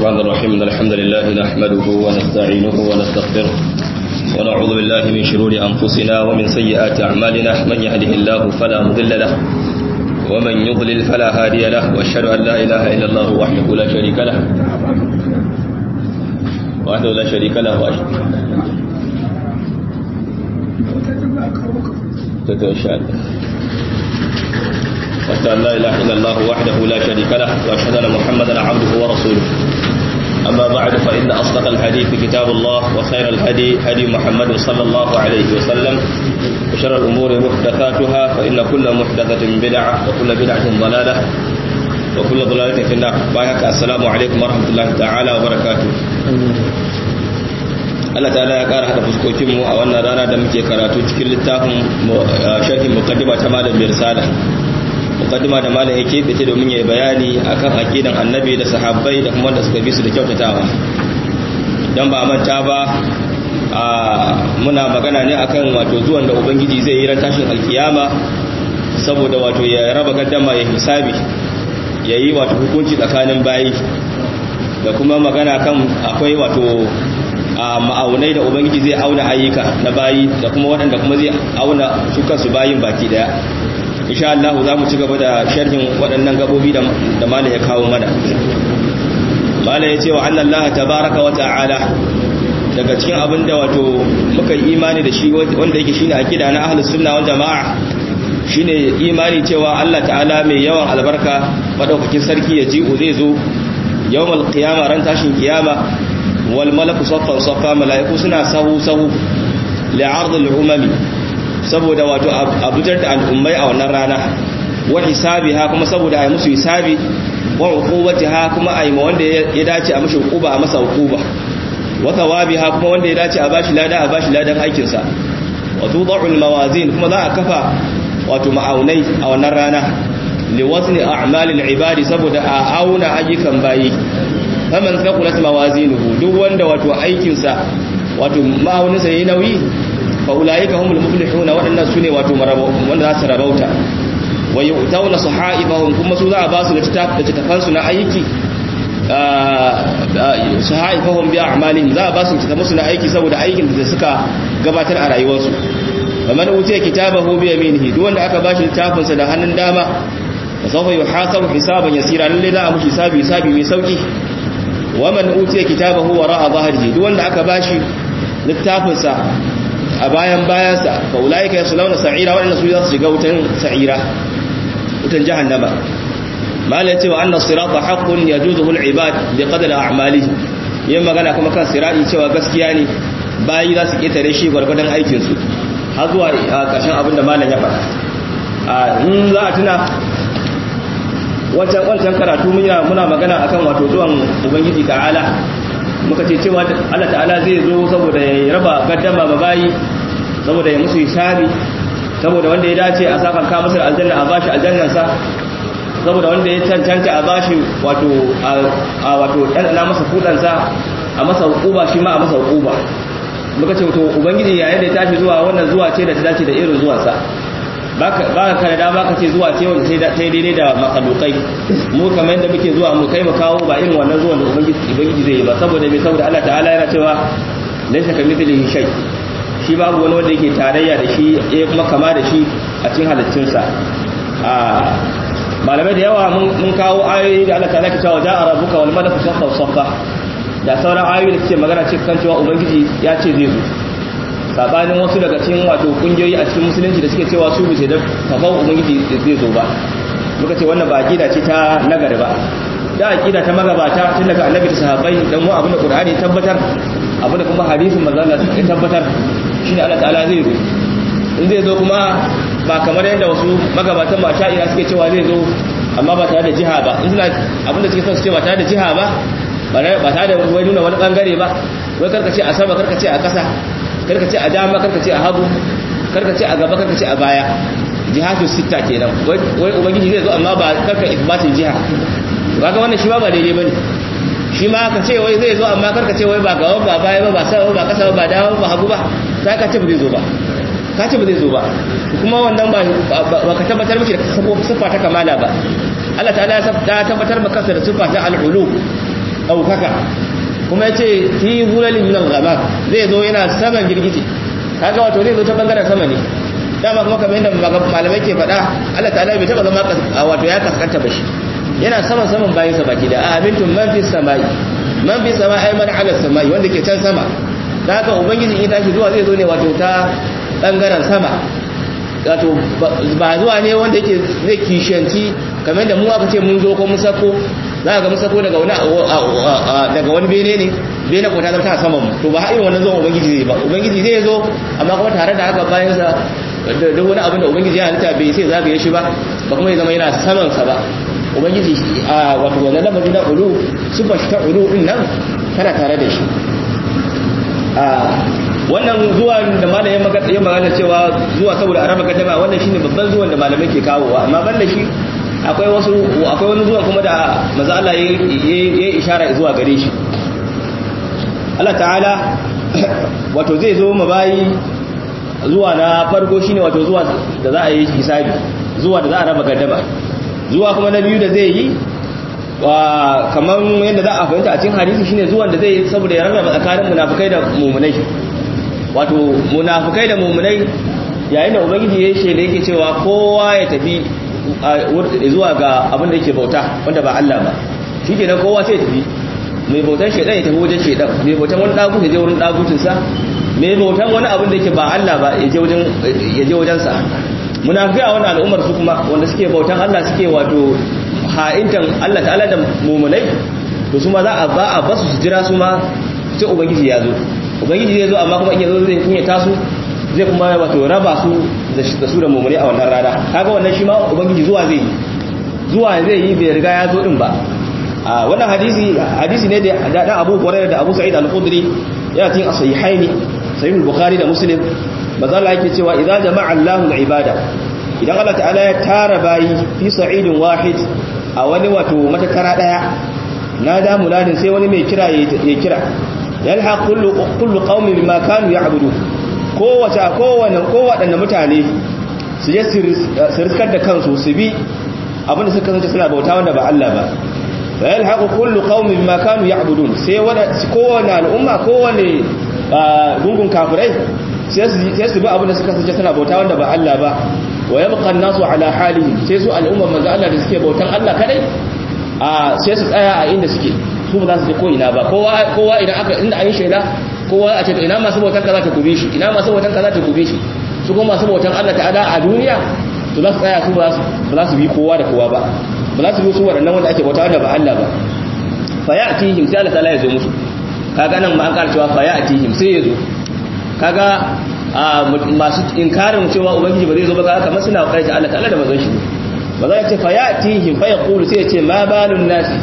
الرحمن الرحيم إن الحمد لله نحمده ونستعينه ونستغفره ونعوذ بالله من شرور أنفسنا ومن سيئات أعمالنا من يهده الله فلا مضل له ومن يضلل فلا هادي له وأشهد أن لا إله إلا الله وحده لا شريك له وحده لا شريك له وأشهد تتوشى وأشهد أن لا إله إلا الله وحده لا شريك له وأشهد أن محمدا عبده ورسوله أما بعد فإن أصدق الحديث كتاب الله وخير الهدي هدي محمد صلى الله عليه وسلم وشر الأمور محدثاتها فإن كل محدثة بدعة وكل بدعة ضلالة وكل ضلالة في النار بايك السلام عليكم ورحمة الله تعالى وبركاته Allah ta'ala ya kara hada fuskokinmu a wannan rana da muke karatu cikin littafin sharhin muqaddima ta malam Birsala mukaddima da malam yake bice domin yayi bayani akan aqidan annabi da sahabbai da kuma wanda suka bi su da kyautatawa dan ba manta ba a muna magana ne akan wato zuwan da ubangiji zai yi ran tashin alkiyama saboda wato ya raba gaddama ya hisabi yayi wato hukunci tsakanin bayi da kuma magana kan akwai wato a ma'aunai da ubangiji zai auna ayyuka na bayi da kuma waɗanda kuma zai auna su kansu bayin baki daya insha Allah za mu ci gaba da sharhin waɗannan gabobi da mala ya kawo mana mala ya ce wa annan Allah tabaraka wa ta'ala daga cikin abin da wato muka yi imani da shi wanda yake shine akida na ahlus sunna wal jamaa shine imani cewa Allah ta'ala mai yawan albarka madaukakin sarki ya ji'u zai zo yawmal qiyama ran tashin kiyama wal malaku saffan saffa malaiku suna sahu sahu li'ard al-umami saboda wato abujar da al'ummai a wannan rana wa hisabiha kuma saboda ai musu hisabi wa uqubatiha kuma ai ma wanda ya dace a mishi uquba a masa uquba wa thawabiha kuma wanda ya dace a bashi lada a bashi ladan aikin sa wa tudau al-mawazin kuma za a kafa wato ma'aunai a wannan rana li wazni a'malil ibadi saboda a auna ayyukan bayi faman thaqulat mawazinuhu duk wanda wato aikin sa wato ma'auninsa yayi nauyi faulaika humul muflihuna waɗannan sune wato wanda za su rabauta wa yu'tawna sahaifahum kuma su za a ba su littafan su na aiki sahaifahum bi a'malihim za a ba su littafan su na aiki saboda aikin da suka gabatar a rayuwarsu faman utiya kitabahu bi yaminihi duk wanda aka bashi littafin sa da hannun dama fa sawfa yuhasabu hisaban yasira lalle za a mushi hisabi hisabi mai sauki wa man utiya kitabahu wara'a dhahrihi duk wanda aka bashi littafin sa a bayan bayansa fa ulaika yaslawna sa'ira wa inna su za su shiga wutan sa'ira wutan jahannama malai cewa anna sirata haqqun yajuzuhu al-ibad bi qadri a'malihi yin magana kuma kan sirati cewa gaskiya ne bayi za su ketare shi gwargwadon aikin su har zuwa karshen abin da malam ya faɗa a in za a tuna wancan wancan karatu muna magana akan wato zuwan ubangiji ta'ala muka ce cewa Allah ta'ala zai zo saboda ya raba gaddama ba bayi saboda ya musu hisabi saboda wanda ya dace a sakan ka masa aljanna a bashi aljannansa saboda wanda ya cancanta a bashi wato a wato dan na masa kudansa a masa hukuba shi ma a masa hukuba muka ce to ubangiji yayin da ya tashi zuwa wannan zuwa ce da ta dace da irin zuwansa baka ka da dama ka ce zuwa ce wanda sai ta daidai da makalukai mu kamar yadda muke zuwa mu kai mu kawo ba irin wannan zuwan da ubangiji zai yi ba saboda mai saboda Allah ta'ala yana cewa laysa kamithlihi shay shi babu wani wanda yake tarayya da shi ya kuma kama da shi a cikin halittunsa a malamai da yawa mun kawo ayoyi da Allah ta'ala ke cewa ja'a rabbuka wal malaku saffa saffa da sauran ayoyi da suke magana cikin cewa ubangiji ya ce zai zo sabanin wasu daga cikin wato kungiyoyi a cikin musulunci da suke cewa su bisa da kafau ubangiji zai zo ba muka ce wannan ba aqida ce ta nagari ba da aqida ta magabata tun daga annabi da sahabbai dan mu abinda qur'ani ya tabbatar abinda kuma hadisin manzo Allah ya tabbatar shine Allah ta'ala zai zo in zai zo kuma ba kamar yadda wasu magabatan ma sha'ira suke cewa zai zo amma ba tare da jiha ba in suna abinda suke son su ce ba tare da jiha ba ba tare da wai nuna wani bangare ba wai karkace a sama karkace a ƙasa karka ce a dama karka ce a hagu karka ce a gaba karka ce a baya jihatu sita kenan wai ubangiji zai zo amma ba karka isbatin jiha kaga wannan shi ba ba daidai bane shi ma ka ce wai zai zo amma karka ce wai ba gaba ba baya ba ba sama ba kasa ba dawo ba hagu ba sai ka ce ba zai zo ba ka ce ba zai zo ba kuma wannan ba ka tabbatar miki da siffa ta kamala ba Allah ta'ala ya tabbatar maka da siffa ta al'ulu daukaka kuma yace fi zulalin min al-ghamam zai zo yana saman girgije kaga wato zai zo ta bangaren sama ne dama kuma kamar yadda malamai ke faɗa Allah ta'ala bai taba zama wato ya kaskanta ba shi yana saman saman bayan sa baki da amintum man fi samai man fi samai ay man ala samai wanda ke can sama da haka ubangiji in tashi zuwa zai zo ne wato ta bangaren sama wato ba zuwa ne wanda yake zai kishanci kamar da mu aka ce mun zo ko mun sako za ga mun sako daga wani daga wani bene ne bene ko ta zama ta saman mu to ba irin wannan zuwan ubangiji zai ba ubangiji zai zo amma kuma tare da haka bayan sa da duk wani abin da ubangiji ya halitta bai sai zagaye shi ba ba kuma ya zama yana saman sa ba ubangiji a wato wannan lamarin na ulu sifar shi ta ulu din nan tana tare da shi wannan zuwan da malamin magana magana cewa zuwa saboda araba gaddama wannan shine babban zuwan da malamai ke kawowa amma ban da shi akwai wasu akwai wani zuwan kuma da manzo Allah ya yi ishara zuwa gare shi Allah ta'ala wato zai zo mabayi zuwa na farko shine wato zuwa da za a yi hisabi zuwa da za a raba gaddama zuwa kuma na biyu da zai yi kamar yadda za a fahimta a cikin hadisi shine zuwan da zai saboda ya rarraba tsakanin munafukai da mumunai wato munafukai da mumunai yayin da ubangiji ya ce da yake cewa kowa ya tafi zuwa ga abin da yake bauta wanda ba Allah ba shi kenan kowa sai ya tafi mai bautan shedan ya tafi wajen shedan mai bautan wani dagut ya je wurin dagutinsa mai bautan wani abin da yake ba Allah ba ya je wajen ya je wajen sa munafikai a wannan al'ummar su kuma wanda suke bautan Allah suke wato ha'intan Allah ta'ala da mumunai to su ma za a ba a basu su jira su ma sai ubangiji ya zo ubangiji zai zo amma kuma in ya zo zai kunya tasu zai kuma wato raba su da su da mumunai a wannan rana kaga wannan shi ma ubangiji zuwa zai yi zuwa zai yi bai riga ya zo din ba a wannan hadisi hadisi ne da da Abu Hurairah da Abu Sa'id al-Khudri yana cikin as-sahihaini sahih al-Bukhari da Muslim maza Allah yake cewa idza jama'a Allahu al-ibada idan Allah ta'ala ya tara bayi fi sa'idin wahid a wani wato matakara daya nada muladin sai wani mai kira ya kira yalhaq kullu kullu qaumin bima kanu ya'budu kowace kowanne kowadanne mutane su je su riskar da kansu su bi abinda suka kasance suna bauta wanda ba Allah ba fa yalhaq kullu qaumin bima kanu ya'budun sai wanda kowanne al'umma kowanne gungun kafirai sai su bi abinda suka kasance suna bauta wanda ba Allah ba wa yabqa an-nasu ala halihi sai su al'umma manzo Allah da suke bautan Allah kadai a sai su tsaya a inda suke su ba za su je ko ina ba kowa kowa idan aka inda an yi shaida kowa a ce to ina masu bautan kaza ta gube shi ina masu bautan kaza ta gube shi su kuma masu bautan Allah ta'ala a duniya to za su tsaya su ba za su bi kowa da kowa ba ba za su bi su waɗannan wanda ake bauta da ba Allah ba fa ya'tihim sai Allah ta'ala ya zo musu kaga nan ma an ƙara cewa fa ya'tihim sai ya zo kaga masu inkarin cewa ubangiji ba zai zo ba kaga kamar suna ƙarfi Allah ta'ala da mazan shi ba za ya ce fa ya'tihim fa yaqulu sai ya ce ma balun nasi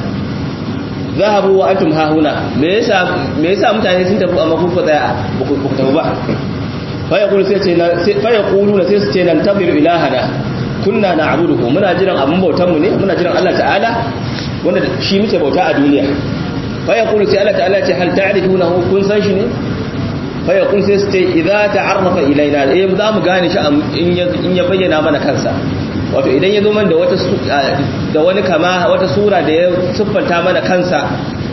zahabu wa antum hahuna me yasa me yasa mutane sun tafi amma kun tsaya ba ku tafi ba fa yaqulu sai ce fa yaquluna sai su ce nan tabiru ilahana kunna na'buduhu muna jiran abun bautan mu ne muna jiran Allah ta'ala wanda shi muke bauta a duniya fa yaqulu sai Allah ta'ala ce hal ta'rifunahu kun san shi ne fa yaqulu sai su ce idza ta'arrafa ilaina eh za mu gane shi in ya bayyana mana kansa wato idan ya zo man da wata da wani kama wata sura da ya siffanta mana kansa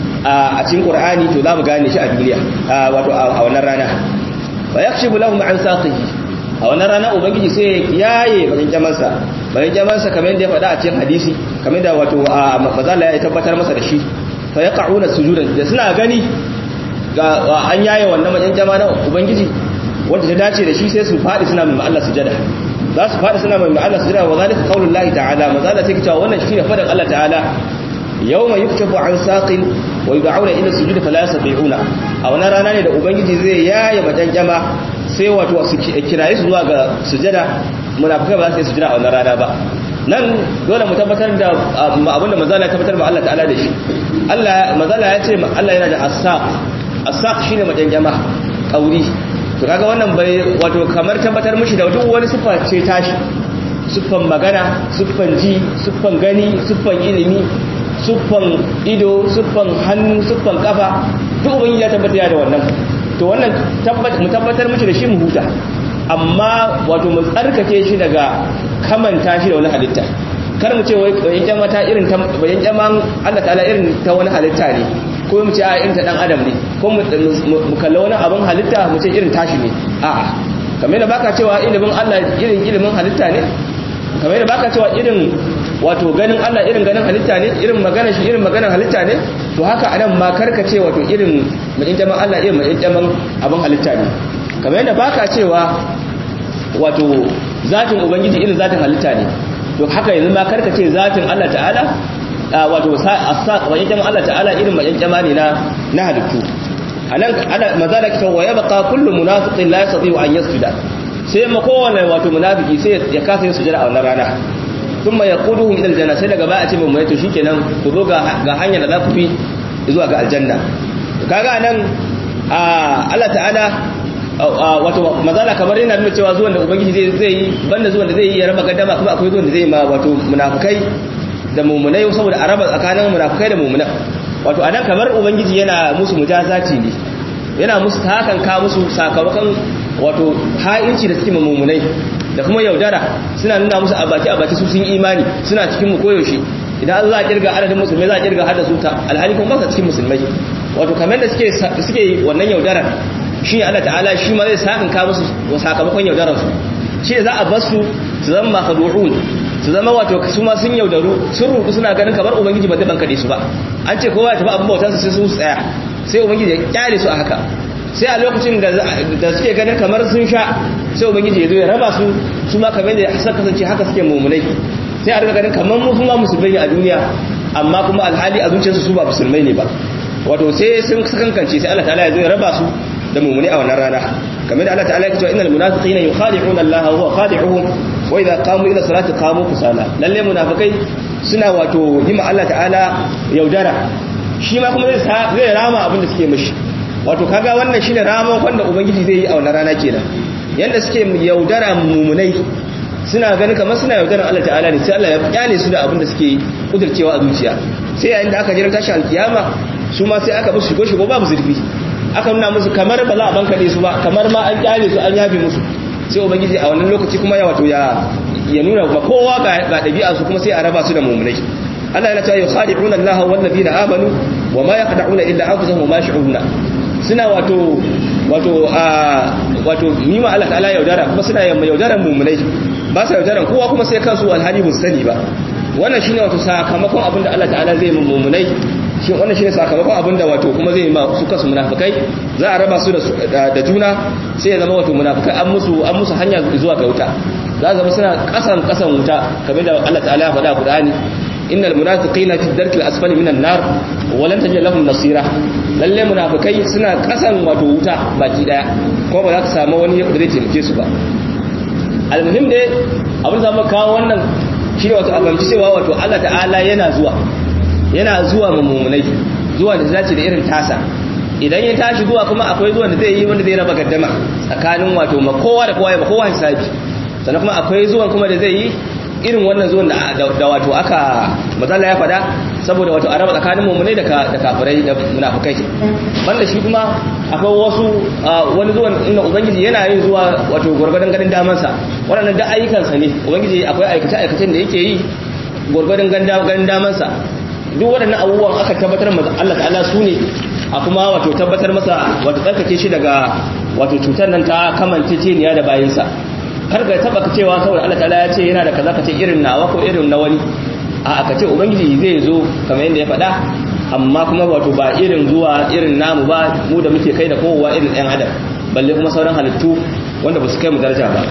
a cikin Qur'ani to za mu gane shi a duniya wato a wannan rana fa yakshibu lahum an saqihi a wannan rana ubangiji sai ya yaye bakin jamansa bakin jamansa kamar yadda ya faɗa a cikin hadisi kamar da wato mazala ya tabbatar masa da shi fa yaqa'una sujudan da suna gani ga an yaye wannan bakin jama na ubangiji wanda ta dace da shi sai su faɗi suna mai Allah sujada za su faɗi suna mai Allah sujada wa zalika qaulullahi ta'ala mazala sai cewa wannan shine faɗin Allah ta'ala yawma yuktafu an saqin wa yud'auna ila sujudi fala yastati'una a wannan rana ne da ubangiji zai yaye bakin jama sai wato su kiraye su zuwa ga sujada munafikai ba za su yi sujada a wannan rana ba nan dole mu tabbatar da abinda mazala ya tabbatar ba Allah ta'ala da shi Allah mazala ya ce Allah yana da as-saq as-saq shine majanjama kauri to kaga wannan bai wato kamar tabbatar mishi da duk wani sifa ce tashi siffan magana siffan ji siffan gani siffan ilimi siffan ido siffan hannu siffan kafa duk ubangiji ya tabbata da wannan to wannan mu tabbatar mishi da shi mu huta amma wato mu tsarkake shi daga kamanta shi da wani halitta kar mu ce wai bayan kyama ta irin ta bayan kyaman Allah ta'ala irin ta wani halitta ne ko mu ce a irin ta dan adam ne ko mu kalla wani abin halitta mu ce irin tashi ne a'a kamar da baka cewa ilimin Allah irin ilimin halitta ne kamar da baka cewa irin wato ganin Allah irin ganin halitta ne irin magana shi irin maganar halitta ne to haka anan ma karka ce wato irin mu'injaman Allah irin mu'injaman abin halitta ne kamar yadda baka cewa wato zatin ubangiji irin zatin halitta ne to haka yanzu ma karka ce zatin Allah ta'ala wato mu'injaman Allah ta'ala irin mu'injama ne na na halittu anan ana mazala kitan wa yabqa kullu munafiqin la yastati an yasjuda sai ma kowane wato munafiki sai ya kasa yin sujada a wannan rana thumma yaquduhum ila aljanna sai daga baya a ce mun mai to shikenan ku zo ga ga hanyar da za ku fi zuwa ga aljanna kaga nan Allah ta'ala wato mazala kamar yana nuna cewa zuwan da ubangiji zai zai yi banda zuwan da zai yi ya raba gaddama kuma akwai zuwan da zai yi ma wato munafikai da mumunai saboda a raba tsakanin munafikai da mumunan wato anan kamar ubangiji yana musu mujazati ne yana musu hakan ka musu sakamakon wato ha'inci da suke mummunai da kuma yaudara suna nuna musu abaki abaki su sun imani suna cikin mu koyaushe idan za a kirga adadin musulmai za a kirga hada su ta alhali kuma ba cikin musulmai wato kamar da suke suke wannan yaudara shi Allah ta'ala shi ma zai sakan ka musu sakamakon yaudarar su shi za a bar su su zama makhdu'un su zama wato su ma sun yaudaru sun rudu suna ganin kamar ubangiji ba zai bankade su ba an ce kowa ya tafi abin bautansa sai su tsaya sai ubangiji ya kyale su a haka sai a lokacin da suke ganin kamar sun sha sai ubangiji ya zo ya raba su su ma kamar da suka kasance haka suke mummunai sai a riga ganin kamar mu kuma musulmai ne a duniya amma kuma alhali a zuciyarsu su ba musulmai ne ba wato sai sun kankance sai Allah ta'ala ya zo ya raba su da mummunai a wannan rana kamar da Allah ta'ala ya ce innal munafiqina yukhadi'una Allah wa huwa khadi'uhum wa idha qamu ila salati qamu kusala lalle munafikai suna wato yi ma Allah ta'ala yaudara shi ma kuma zai rama abin da suke mishi wato kaga wannan shine ramon wanda ubangiji zai yi a wannan rana kenan yanda suke yaudara mumunai suna ganin kamar suna yaudaran Allah ta'ala ne sai Allah ya kyale su da abin da suke kudircewa a zuciya sai yayin da aka jira tashi alkiyama su ma sai aka musu shigo shigo babu zurfi aka nuna musu kamar ba za a bankade su ba kamar ma an kyale su an yafe musu sai ubangiji a wannan lokaci kuma ya wato ya ya nuna ba kowa ga ɗabi'a su kuma sai a raba su da mumunai Allah yana cewa yukhadi'una Allah wal ladina amanu wa ma yaqda'una illa anfusahum wa ma yash'uruna suna wato wato a wato nima Allah ta'ala yaudara kuma suna yamma yaudaran mumunai ba sa yaudaran kowa kuma sai kansu alhali mun sani ba wannan shine wato sakamakon abin da Allah ta'ala zai mumunai shi wannan shine sakamakon abin da wato kuma zai ma su kansu munafikai za a raba su da juna sai ya zama wato munafikai an musu an musu hanya zuwa ga wuta za zama suna kasan kasan wuta kamar da Allah ta'ala ya faɗa a Qur'ani innal munafiqina fi darkil asfali minan nar wa lan tajid lahum nasira lalle munafikai suna kasan wato wuta baki daya kuma ba za ka samu wani da zai taimake su ba almuhim dai abin da muka kawo wannan shi wato a fahimci cewa wato Allah ta'ala yana zuwa yana zuwa ma mumunai zuwa da zaci da irin tasa idan ya tashi zuwa kuma akwai zuwan da zai yi wanda zai raba gaddama tsakanin wato ma kowa da kowa ya ba kowa hisabi sannan kuma akwai zuwan kuma da zai yi irin wannan zuwan da wato aka matsala ya fada saboda wato araba tsakanin mummunai da kafirai da munafukai banda shi kuma akwai wasu wani zuwan inda ubangiji yana yin zuwa wato gwargwadon ganin damansa waɗannan da ayyukansa ne ubangiji akwai aikace-aikacen da yake yi gwargwadon ganin damansa duk waɗannan abubuwan aka tabbatar masa Allah ta'ala su ne a kuma wato tabbatar masa wato tsarkake shi daga wato cutar nan ta kamanceceniya da bayinsa kar ga taba ka cewa saboda Allah ta'ala ya ce yana da kaza ka ce irin nawa ko irin na wani a aka ce ubangiji zai zo kamar yadda ya faɗa amma kuma wato ba irin zuwa irin namu ba mu da muke kai da kowa irin ɗan adam balle kuma sauran halittu wanda ba su kai mu daraja ba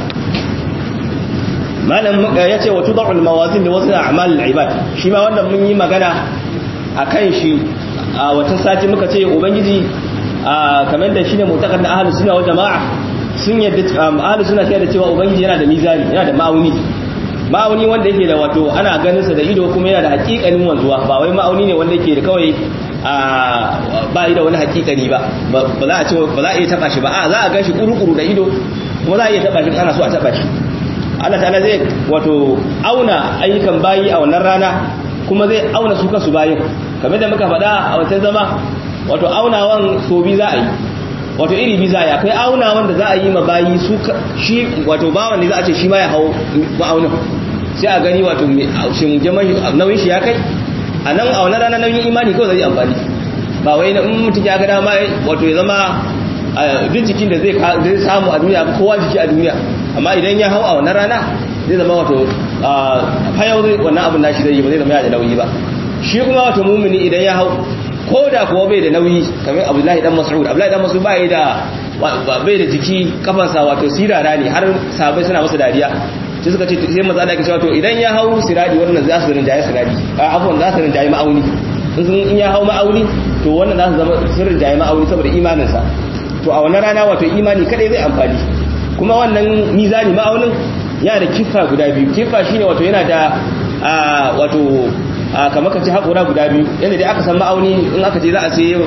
malam ya ce wa tudau al-mawazin da wasu a'mal al-ibad shi ma wannan mun yi magana akan shi a wata sati muka ce ubangiji kamar da shine mutakar na ahlus sunna wal jama'a sun yadda ahlu suna cewa da cewa ubangiji yana da mizani yana da ma'auni ma'auni wanda yake da wato ana ganin sa da ido kuma yana da hakikanin wanzuwa ba wai ma'auni ne wanda yake da kawai ba yi da wani hakikani ba ba za a ce ba za a iya taba shi ba a za a gan shi kuru-kuru da ido kuma za a iya taba shi ana so a taba shi Allah ta'ala zai wato auna ayyukan bayi a wannan rana kuma zai auna su kansu bayin kamar da muka faɗa a wancan zama wato aunawan so bi za a yi wato iri biza ya kai auna wanda za a yi ma bayi su shi wato bawan ne za a ce shi ma ya hau ma'aunin sai a gani wato shin jama'i nauyin shi ya kai a nan a wani rana nauyin imani kawai zai amfani ba wai in mutum ya ga dama wato ya zama duk jikin da zai samu a duniya kowa jiki a duniya amma idan ya hau a wannan rana zai zama wato fayau zai wannan abin nashi zai yi ba zai zama ya da nauyi ba shi kuma wato mumini idan ya hau ko da kuwa bai da nauyi kamar abdullahi dan mas'ud abdullahi dan mas'ud bai da bai da jiki kafansa wato sirara ne har sabai suna masa dariya sai suka ce sai maza da ke cewa to idan ya hau siradi wannan za su rinjaye siradi a afwan za su rinjaye ma'auni in ya hau ma'auni to wannan za su zama sun rinjaye ma'auni saboda imaninsa to a wannan rana wato imani kadai zai amfani kuma wannan mizani ma'aunin yana da kifa guda biyu kifa shine wato yana da wato kamar ka ci haƙura guda biyu yadda dai aka san ma'auni in aka ce za a sai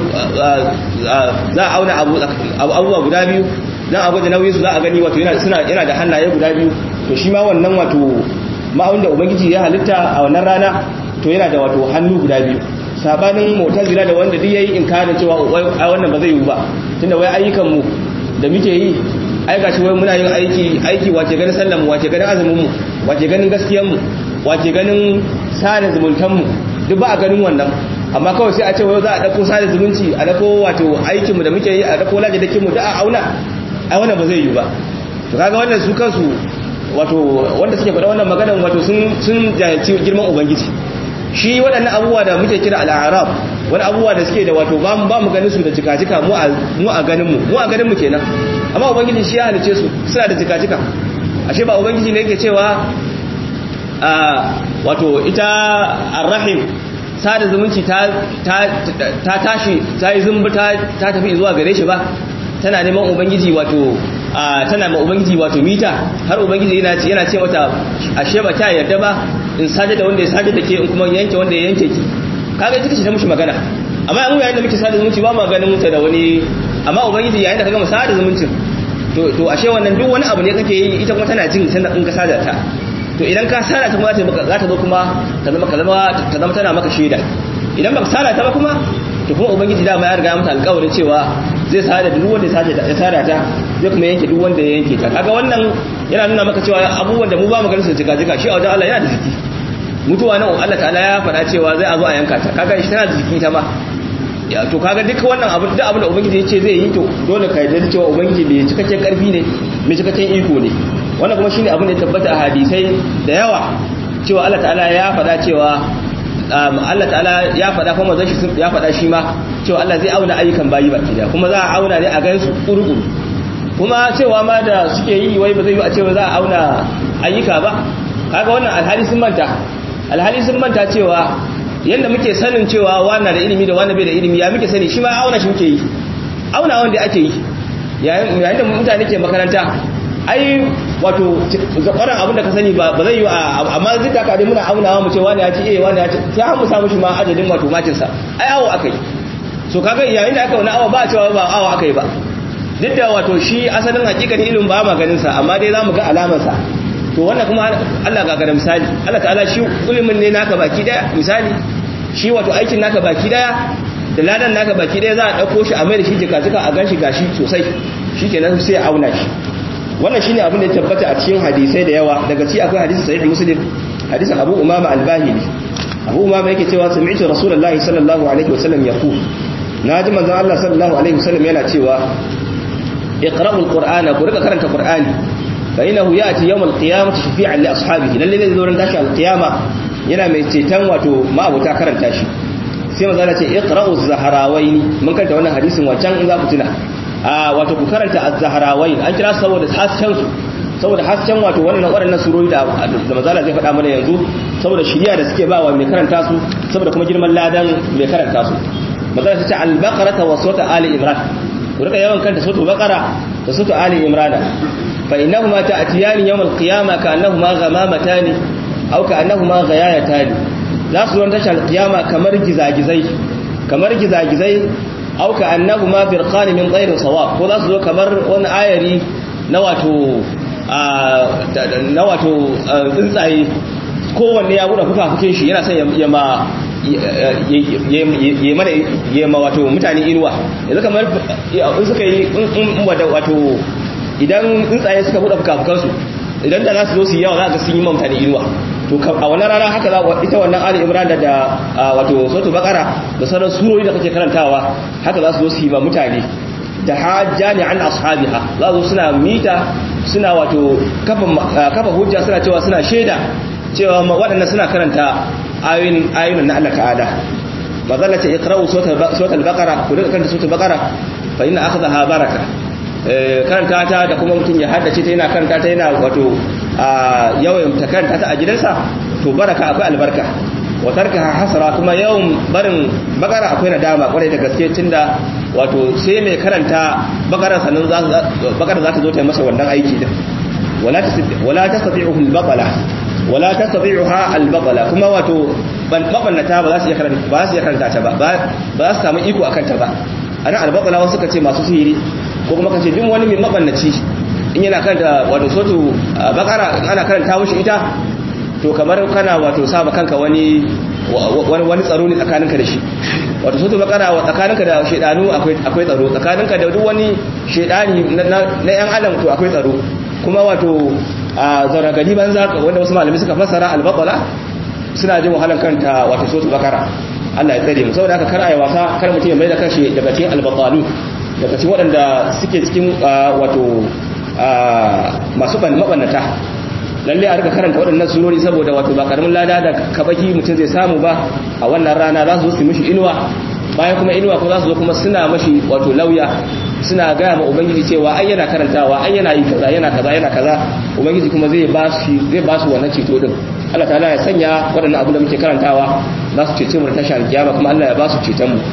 za a auna abubuwa guda biyu don a gwada nauyin su za a gani wato yana da hannaye guda biyu to shi ma wannan wato ma'aunin da ubangiji ya halitta a wannan rana to yana da wato hannu guda biyu sabanin mutazila da wanda duk yayi inkarin cewa a wannan ba zai yi ba tunda wai ayyukan mu da muke yi ai gashi wai muna yin aiki aiki wace ganin sallan mu wace ganin azumin mu wace ganin gaskiyar mu wace ganin sada zumuntan mu duk ba a ganin wannan amma kawai sai a ce wai za a dauko sada zumunci a dauko wato aikin mu da muke yi a dauko lajadakin mu da a auna ai wannan ba zai yi ba to kaga wannan su kansu wato wanda suke faɗa wannan maganar wato sun sun jahilci girman ubangiji shi waɗannan abubuwa da muke kira al'arab wani abubuwa da suke da wato ba mu ba mu ganin su da jika-jika mu a mu a ganin mu mu a ganin mu kenan amma ubangiji shi ya halice su suna da jika-jika ashe ba ubangiji ne yake cewa a wato ita arrahim sada zumunci ta ta ta tashi ta yi zumbi ta ta tafi zuwa gare shi ba tana neman ubangiji wato tana ma ubangiji wato mita har ubangiji yana ce yana ce mata ashe ba ta yarda ba in saje da wanda ya saje da ke in kuma yanke wanda ya yanke ki kaga ita ce ta mushi magana amma mu yayin da muke sada zumunci ba mu ganin muta da wani amma ubangiji yayin da kaga mu sada zumuncin to to ashe wannan duk wani abu ne kake yi ita kuma tana jin tana in ka sada ta to idan ka sada ta kuma za ta zo kuma ta zama ta zama tana maka shaida idan ba ka sada ta ba kuma to kuma ubangiji dama ya riga mata alƙawarin cewa zai sada duk wanda ya sada ta zai kuma yanke duk wanda ya yanke ta kaga wannan yana nuna maka cewa abubuwan da mu ba mu ganin su jika jika shi a wajen Allah yana da jiki mutuwa nan Allah ta'ala ya faɗa cewa zai a zo a yanka ta kaga shi tana da jiki ta ma ya to kaga duka wannan abu duk abin da ubangiji ya ce zai yi to dole ka yarda cewa ubangiji bai cikakken karfi ne mai cikakken iko ne wannan kuma shine abin da ya tabbata a hadisai da yawa cewa Allah ta'ala ya faɗa cewa Allah ta'ala ya faɗa kuma zai ya faɗa shi ma cewa Allah zai auna ayyukan bayi baki da kuma za a auna ne a gansu kurkuru kuma cewa ma da suke yi wai ba zai yi a cewa za a auna ayyuka ba kaga wannan alhali sun manta alhali sun manta cewa yanda muke sanin cewa wannan da ilimi da wannan bai da ilimi ya muke sani shi ma auna shi muke yi auna wanda ake yi yayin da mutane ke makaranta ai wato zakwaran abin da ka sani ba zai yi amma duk da dai muna aunawa mu ce wani ya ci eh wani ya ci sai mu samu shi ma adadin wato makin sa ai awo akai so kaga yayin da aka wani awa ba cewa ba awo akai ba duk da wato shi asalin hakikanin ilimin ba ma ganin sa amma dai zamu ga alamar sa to wannan kuma Allah ga gara misali Allah ta'ala shi ilimin ne naka baki daya misali shi wato aikin naka baki daya da ladan naka baki daya za a dauko shi a mai da shi jika jika a ganshi gashi sosai shikenan sai a auna shi wannan shine abin da ya tabbata a cikin hadisai da yawa daga ci akwai hadisi sahih muslim hadisin abu umama al-bahili abu umama yake cewa sami'tu rasulullahi sallallahu alaihi wasallam yaqul naji manzon Allah sallallahu alaihi wasallam yana cewa iqra'ul qur'ana ku rika karanta qur'ani fa innahu ya'ti yawm al-qiyamati shafi'an li ashabihi lalle zai zo ran tashi al-qiyama yana mai ceton wato ma'abuta karanta shi sai manzon Allah ce iqra'uz zaharawaini mun karanta wannan hadisin wancan in za ku tuna a wato ku karanta az-zahrawain an kira su saboda hasken su saboda hasken wato wannan waɗannan surori da da mazala zai faɗa mana yanzu saboda shiriya da suke bawa mai karanta su saboda kuma girman ladan mai karanta su mazala ta ce al-baqara wa sura ali imran ku rika yawan kanta sura baqara da sura ali imran fa innahuma ta'tiyani yawm al-qiyamah ka annahuma ghamamatan aw ka annahuma ghayayatan za su zo tashar al-qiyama kamar gizagizai kamar gizagizai au ka annahuma firqan min ghayri sawab ko za su zo kamar wani ayari na wato na wato tsuntsaye kowanne ya buɗe fukafukin shi yana son ya ma ya mana ya ma wato mutane inuwa yanzu kamar in suka yi in wato idan tsuntsaye suka buɗe fukafukansu idan da za su zo su yi yawa za ka sun yi ma mutane inuwa to a wannan rana haka za ita wannan ali imran da da wato suratul baqara da sauran surori da kake karantawa haka za su zo su yi ma mutane da hajjani an ashabiha za su suna mita suna wato kafa kafa hujja suna cewa suna shaida cewa waɗannan suna karanta ayoyin ayoyin na Allah ta'ala mazalla ce iqra'u suratul baqara ku duka karanta suratul baqara fa inna akhadha baraka karanta ta da kuma mutum ya haddace ta yana karanta ta yana wato yawan ta karanta ta a gidansa to baraka akwai albarka wa tarkaha hasara kuma yawan barin bakara akwai nadama kwarai da gaske tunda wato sai mai karanta bakara sannan za bakara za ta zo ta yi masa wannan aiki din wala wala tastati'uhu al-baqala wala tastati'uha al-baqala kuma wato mabannata ba za su iya karanta ba za su iya karanta ta ba ba za su samu iko akan ta ba ana al-baqala wasu suka ce masu sihiri ko kuma kace duk wani mai mabannaci in yana karanta wato sotu bakara ana karanta mushi ita to kamar kana wato saba kanka wani wani tsaro ne tsakaninka da shi wato sotu bakara wa tsakaninka da shedanu akwai akwai tsaro tsakaninka da duk wani shedani na yan adam to akwai tsaro kuma wato a zaragadi banza wanda wasu malami suka fassara al-baqala suna jin wahalan kanta wato sotu bakara Allah ya tsare mu saboda haka kar ayi wasa kar mutum ya mai da kanshi daga cikin al-baqalu daga cikin waɗanda suke cikin wato masu mabannata lalle a rika karanta waɗannan surori saboda wato ba karamin lada da kabaki mutum zai samu ba a wannan rana za su zo su mishi inuwa bayan kuma inuwa ko za su zo kuma suna mashi wato lauya suna gaya ma ubangiji cewa ai yana karantawa ai yana yi kaza yana kaza yana kaza ubangiji kuma zai ba shi zai ba su wannan ceto din Allah ta'ala ya sanya waɗannan abin da muke karantawa za su cece mu da tashar kiyama kuma Allah ya ba su ceton mu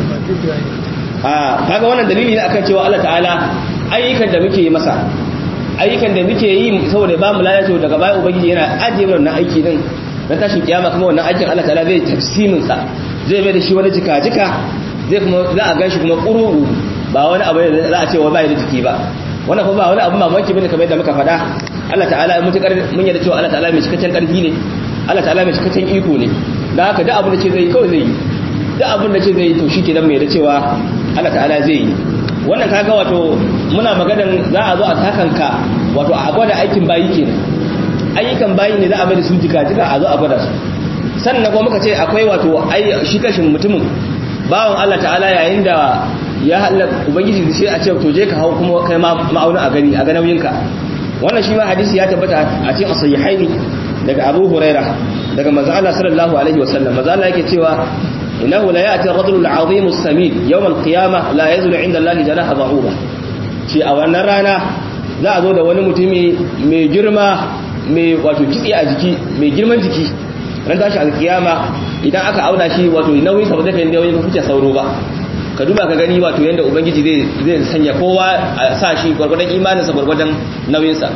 a kaga wannan dalili ne akan cewa Allah ta'ala ayyukan da muke yi masa ayyukan da muke yi saboda ba mu lalace daga baya ubangiji yana ajiye mana wannan aiki din na tashin kiyama kuma wannan aikin Allah ta'ala zai tafsimin sa zai mai da shi wani jika jika zai kuma za a ganshi kuma kururu ba wani abu da za a ce wa bai da jiki ba wannan kuma ba wani abu mamaki bane kamar yadda muka faɗa Allah ta'ala ya mutukar mun yarda cewa Allah ta'ala mai cikakken karfi ne Allah ta'ala mai cikakken iko ne da haka duk abin da ce zai yi kawai zai yi duk abin da ce zai yi to shi kenan mai da cewa Allah ta'ala zai yi wannan kaga wato muna maganan za a zo a takanka wato a gwada aikin bayi kenan ayyukan bayi ne za a bada su jika jika a zo a gwada su sannan kuma muka ce akwai wato ai shi kashin mutumin bawan Allah ta'ala yayin da ya halaka ubangiji da shi a ce to je ka hau kuma kai ma ma'auna a gani a ga nauyinka wannan shi ma hadisi ya tabbata a cikin sahihaini daga Abu Huraira daga manzo Allah sallallahu alaihi wasallam manzo Allah yake cewa إنه لا يأتي الرجل العظيم السمين يوم القيامة لا يزل عند الله جناح ضعوبة شيء أو أن رانا za a zo da wani mutumi mai girma mai wato kitse a jiki mai girman jiki ran tashi alkiyama idan aka auna shi wato nauyin sa ba zai kai nauyin ka fice sauro ba ka duba ka gani wato yanda ubangiji zai zai sanya kowa a sa shi gwargwadon imanin sa gwargwadon nauyin sa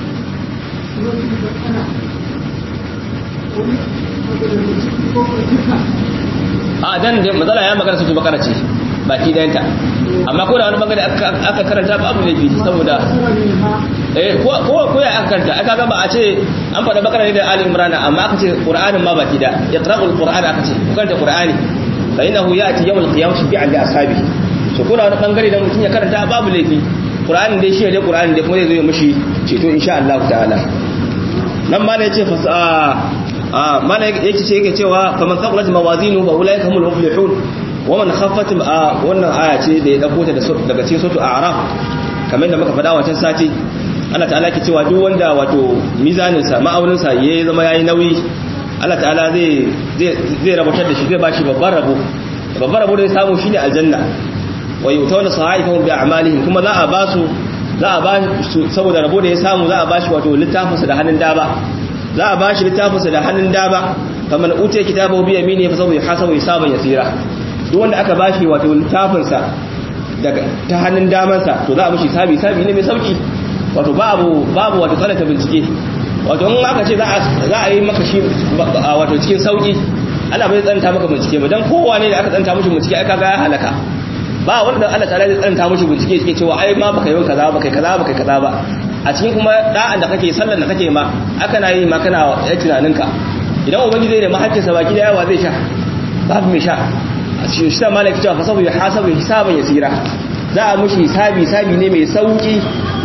a dan matsala ya magana su bakara ce baki dayanta amma ko da wani bangare aka karanta ba abu laifi saboda eh ko ko ya aka karanta aka ga ba a ce an faɗa bakara ne da ali imran amma aka ce qur'anin ma baki da iqra'ul qur'an aka ce ku karanta qur'ani fa innahu ya'ti yawmal qiyamah shafi'an li ashabi so ko da wani bangare da mutum ya karanta babu laifi qur'anin dai shi ne qur'anin dai kuma zai zo ya mishi ceto insha Allah ta'ala nan ma ne ya ce fa mana yake ce yake cewa faman thaqulat mawazinu fa ulaika humul muflihun wa man khaffat wannan aya ce da ya dauko ta daga cikin suratul a'raf kamar da muka faɗa wancan sati Allah ta'ala yake cewa duk wanda wato mizanin sa ma'aunin sa yayi zama yayi nauyi Allah ta'ala zai zai zai rabutar da shi zai bashi babban rabo babban rabo da ya samu shine aljanna wa yutawna sahaifahum bi a'malihim kuma za a ba su za a ba su saboda rabo da ya samu za a ba shi wato littafin sa da hannun daba za a bashi littafinsa da hannun dama kamar utiya kitabahu bi yamini fa sawfa yuhasabu hisaban yasira duk wanda aka bashi wato littafinsa daga ta hannun damansa to za a mishi hisabi hisabi ne mai sauki wato babu babu wato tsananta bincike wato in aka ce za a za a yi maka shi wato cikin sauki Allah bai tsananta maka bincike ba dan kowa ne da aka tsananta mishi bincike ai kaga ya halaka ba wanda Allah ta'ala zai tsananta mishi bincike yake cewa ai ma baka yi kaza baka yi kaza baka yi kaza ba a cikin kuma da'an da kake sallar da kake ma aka na yi ma kana ya tunaninka idan ubangiji zai da mahakkinsa baki da yawa zai sha babu mai sha a cikin shi ta malaki cewa fasabu ya hasabu hisaban yasira za a mushi hisabi hisabi ne mai sauki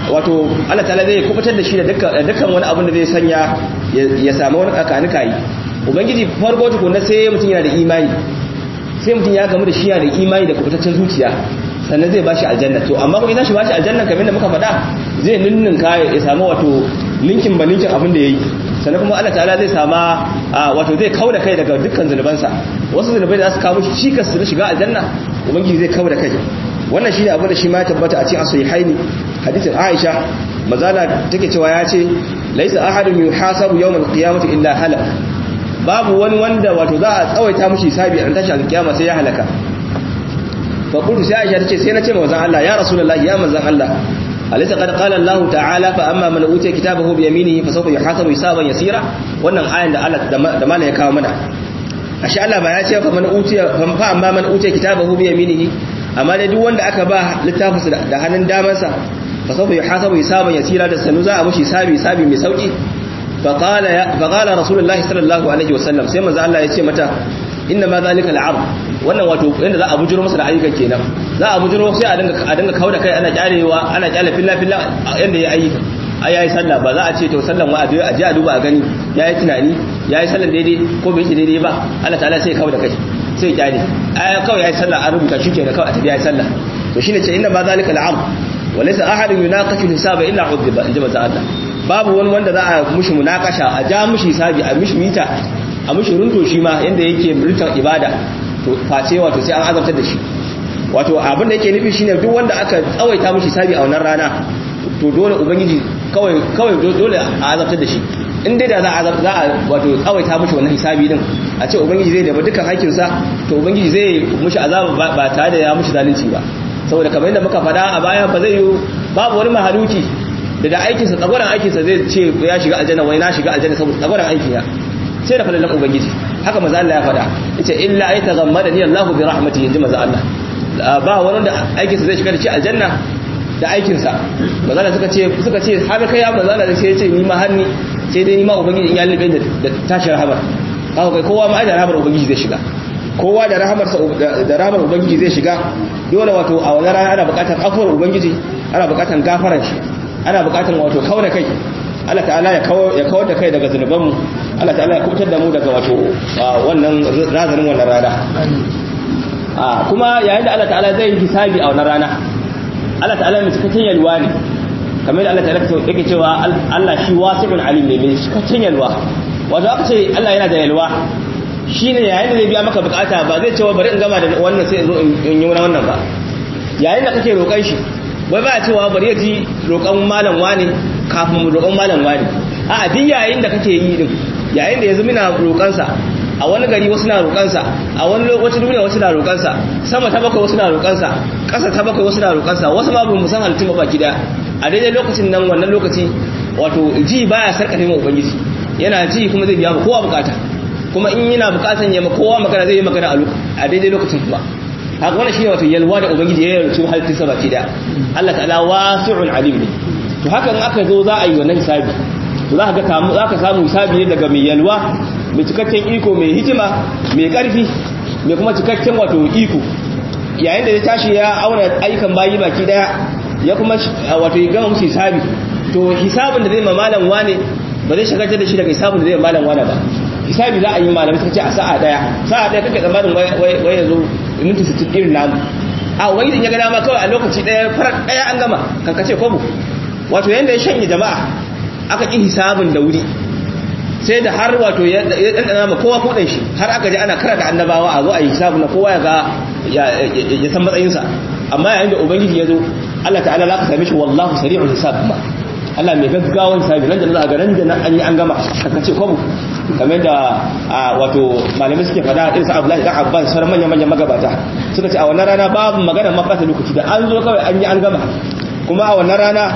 wato Allah ta'ala zai kubutar da shi da dukkan wani abin da zai sanya ya samu wani kakanika yi ubangiji farko tukunna sai mutum yana da imani sai mutum ya gamu da shi yana da imani da kubutaccen zuciya sannan zai bashi aljanna to amma kuma idan shi bashi aljanna kamar da muka faɗa zai ninninka ya samu wato ninkin ba ninkin abin da yayi sannan kuma Allah ta'ala zai sama wato zai kauda kai daga dukkan zunubansa wasu zunubai da za su kawo shi cikas su shiga aljanna ubangiji zai kauda kai wannan shine abin da shi ma ya tabbata a cikin as-sahihaini hadisin Aisha mazala take cewa ya ce laisa ahadun yuhasabu yawm al-qiyamati illa halak babu wani wanda wato za a tsawaita mushi sabi an tashi al-qiyama sai ya halaka fa qultu sai Aisha tace sai na ce manzon Allah ya rasulullahi ya manzon Allah alaysa qad qala Allah ta'ala fa amma man utiya kitabahu bi yaminihi fa sawfa yuhasabu hisaban yasira wannan ayan da Allah da malai ya kawo mana ashe Allah ba ya ce fa man utiya fa amma man utiya kitabahu bi yaminihi amma dai duk wanda aka ba littafinsa da hannun damansa fa sawfa yuhasabu hisaban yasira da sanu za a mushi hisabi hisabi mai sauki fa qala ya fa qala rasulullahi sallallahu alaihi wasallam sai manzo Allah ya ce mata inna ma zalika al'ard wannan wato inda za a bujiro masa da ayyukan kenan za a bujiro sai a dinga a dinga kauda kai ana kyarewa ana kyale filla filla yanda ya ayyuka ai yayi sallah ba za a ce to sallan wa a je a duba a gani yayi tunani yayi sallan daidai ko bai yi daidai ba Allah ta'ala sai ya kauda kai sai ya kyale ai kawai yayi sallah an rubuta shi kenan kawai a tafi yayi sallah to shine ce inna ma zalika al'ard walaysa ahadun yunaqashu hisaba illa udhiba inji manzo Allah babu wani wanda za a mushi munakasha a ja mushi hisabi a mushi mita a mushi runto shi ma yanda yake runtan ibada to face wato sai an azabtar da shi wato abin da yake nufi shine duk wanda aka tsawaita mushi hisabi a wannan rana to dole ubangiji kawai kawai dole a azabtar da shi in dai da za a za a wato tsawaita mushi wannan hisabi din a ce ubangiji zai daba dukkan haƙƙinsa to ubangiji zai mushi azaba ba tare da ya mushi zalunci ba saboda kamar yadda muka faɗa a baya ba zai yi babu wani mahaluki da da aikinsa tsagwaron aikinsa zai ce ya shiga aljanna wai na shiga aljanna saboda tsagwaron aikin ya sai da falalan ubangiji haka maza Allah ya faɗa yace illa ay taghammada ni Allahu bi rahmatihi inji maza Allah ba wani da aikinsa zai shiga da ci aljanna da aikinsa maza Allah suka ce suka ce har kai ya maza Allah sai ya ce ni ma har ni sai dai ni ma ubangiji in ya libe da tashi rahama haka kai kowa ma ai da rahamar ubangiji zai shiga kowa da rahamar da rahamar ubangiji zai shiga dole wato a wannan rana ana buƙatar afuwar ubangiji ana buƙatar gafaran shi ana buƙatar wato kauda kai Allah ta'ala ya kawar da kai daga zunubanmu Allah ta'ala ya kubutar da mu daga wato wannan razanin wannan rana kuma yayin da Allah ta'ala zai yi hisabi a wannan rana Allah ta'ala mai cikakken yalwa ne kamar da Allah ta'ala yake cewa Allah shi wasi'un alim ne mai cikakken yalwa wato aka ce Allah yana da yalwa shine yayin da zai biya maka bukata ba zai cewa bari in gama da wannan sai in zo in yi wannan ba yayin da kake roƙon shi wai ba cewa bari ya ji roƙon malam wani kafin mu roƙon malam wani a duk yayin da kake yi din yayin da yanzu muna roƙonsa a wani gari wasu na roƙonsa a wani lokacin duniya wasu na roƙonsa sama ta bakwai wasu na roƙonsa ƙasa ta bakwai wasu na roƙonsa wasu ma bin musan halittun ba baki daya a daidai lokacin nan wannan lokaci wato ji baya sarƙafe ma ubangiji yana ji kuma zai biya ma kowa bukata kuma in yana bukatan ya ma kowa magana zai yi magana a daidai lokacin kuma haka wannan shine wato yalwa da ubangiji ya yarda halittun sa baki daya Allah ta'ala wasi'un alim ne to haka in aka zo za a yi wannan hisabi to za ka samu za ka samu hisabi ne daga mai yalwa mai cikakken iko mai hikima mai karfi mai kuma cikakken wato iko yayin da ya tashi ya auna ayyukan bayi baki daya ya kuma wato ya gama musu hisabi to hisabin da zai ma malam wane ba zai shagaltar da shi daga hisabin da zai malam wane ba hisabi za a yi malamai suka ce a sa'a daya sa'a daya kake tsammanin wai yanzu minti 60 irin namu a wai idan ya ga dama kawai a lokaci daya farar daya an gama kankace kobo wato yanda ya shanye jama'a aka ƙi hisabin da wuri sai da har wato ya ɗanɗana ma kowa kuɗin shi har aka ji ana karanta annabawa a zo a yi hisabin na kowa ya ga ya san matsayinsa amma yayin da ubangiji ya zo Allah ta'ala za ka same shi wallahu sari'ul hisab ma Allah mai gaggawan hisabi nan da za a ga nan da nan an yi an gama kankace kobo kamar da wato malamai suke fada irin sa Abdullahi dan Abbas sauran manyan manyan magabata suka ce a wannan rana babu magana mafata lokaci da an zo kawai an yi an gama kuma a wannan rana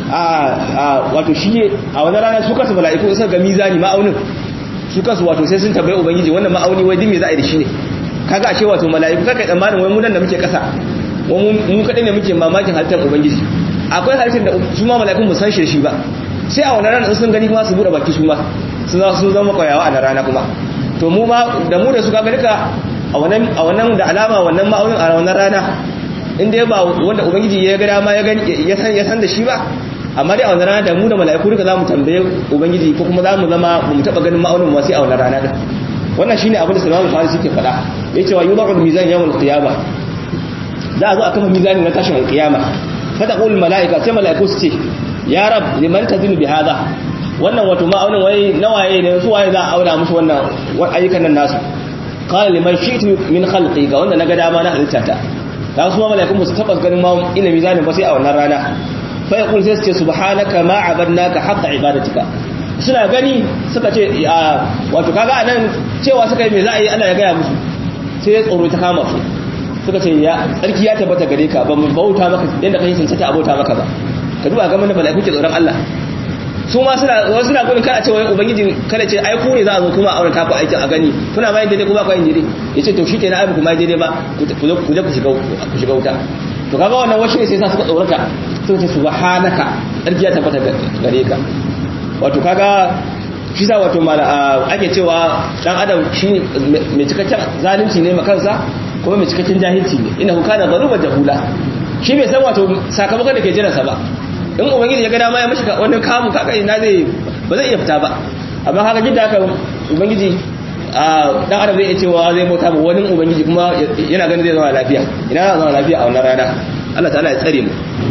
wato shi a wani rana su kasu mala'iku isa ga mizani ma'aunin su kasu wato sai sun tabbai ubangiji wannan ma'auni wai dimi za a yi da shi ne kaga ashe wato mala'iku kaka tsammanin wai munan da muke kasa mu kaɗai ne muke mamakin halittar ubangiji akwai halittar da su ma mala'ikun mu san shi shi ba sai a wani rana sun gani kuma su buɗe baki su ma sun zama kwayawa a rana kuma to mu ma da mu da su kaga duka a wannan da alama wannan ma'aunin a wannan rana in dai ba wanda ubangiji ya ga dama ya san da shi ba amma dai a wannan rana da mu da mala'iku duka zamu tambaye ubangiji ko kuma zamu zama mu taba ganin ma'aunin mu sai a wannan rana din wannan shine abin da Salman al-Farisi ke faɗa yace wa yudha'u al-mizan yawm al-qiyamah za a zo a kafa mizani na tashin al-qiyama fa taqul mala'ika sai mala'iku su ce ya rab liman tazinu bi hadha wannan wato ma'aunin wai nawaye ne su waye za a auna musu wannan ayyukan nan nasu qala liman shi'tu min khalqi ga wanda naga dama na halittata da su ma mala'ikun ba su tabbas ganin ma ilimi zanin ba sai a wannan rana fa yaqul sai su ce subhanaka ma abadnaka haqqa ibadatika suna gani suka ce wato kaga anan cewa suka yi me za a yi Allah ya gaya musu sai tsoro ta kama su suka ce ya tsarki ya tabbata gare ka ba mu bauta maka yadda kai cancanta a bauta maka ba ka duba ga mana mala'iku ke tsoron Allah su ma suna wasu suna gudun kada ce wai ubangiji kada ce ai ku ne za a zo kuma a aure ta ku aikin a gani kuna ma yin daidai kuma ku yin daidai yace to shi kenan ai ku ma daidai ba ku je ku shiga ku shiga wuta to kaga wannan wasu ne sai sa suka tsorata suka ce subhanaka tsarki ya tabbata gare ka wato kaga shi sa wato ake cewa dan adam shi mai cikakken zalunci ne makansa kuma mai cikakken jahilci ne ina kana zaruba jahula shi bai san wato sakamakon da ke jiransa ba in ubangiji ya ga dama ya mashi wannan kamun kaka ina zai ba zai iya fita ba amma haka jidda haka ubangiji dan adam zai iya cewa zai bauta ba wani ubangiji kuma yana ganin zai zama lafiya ina zai zama lafiya a wannan rana Allah ta'ala ya tsare mu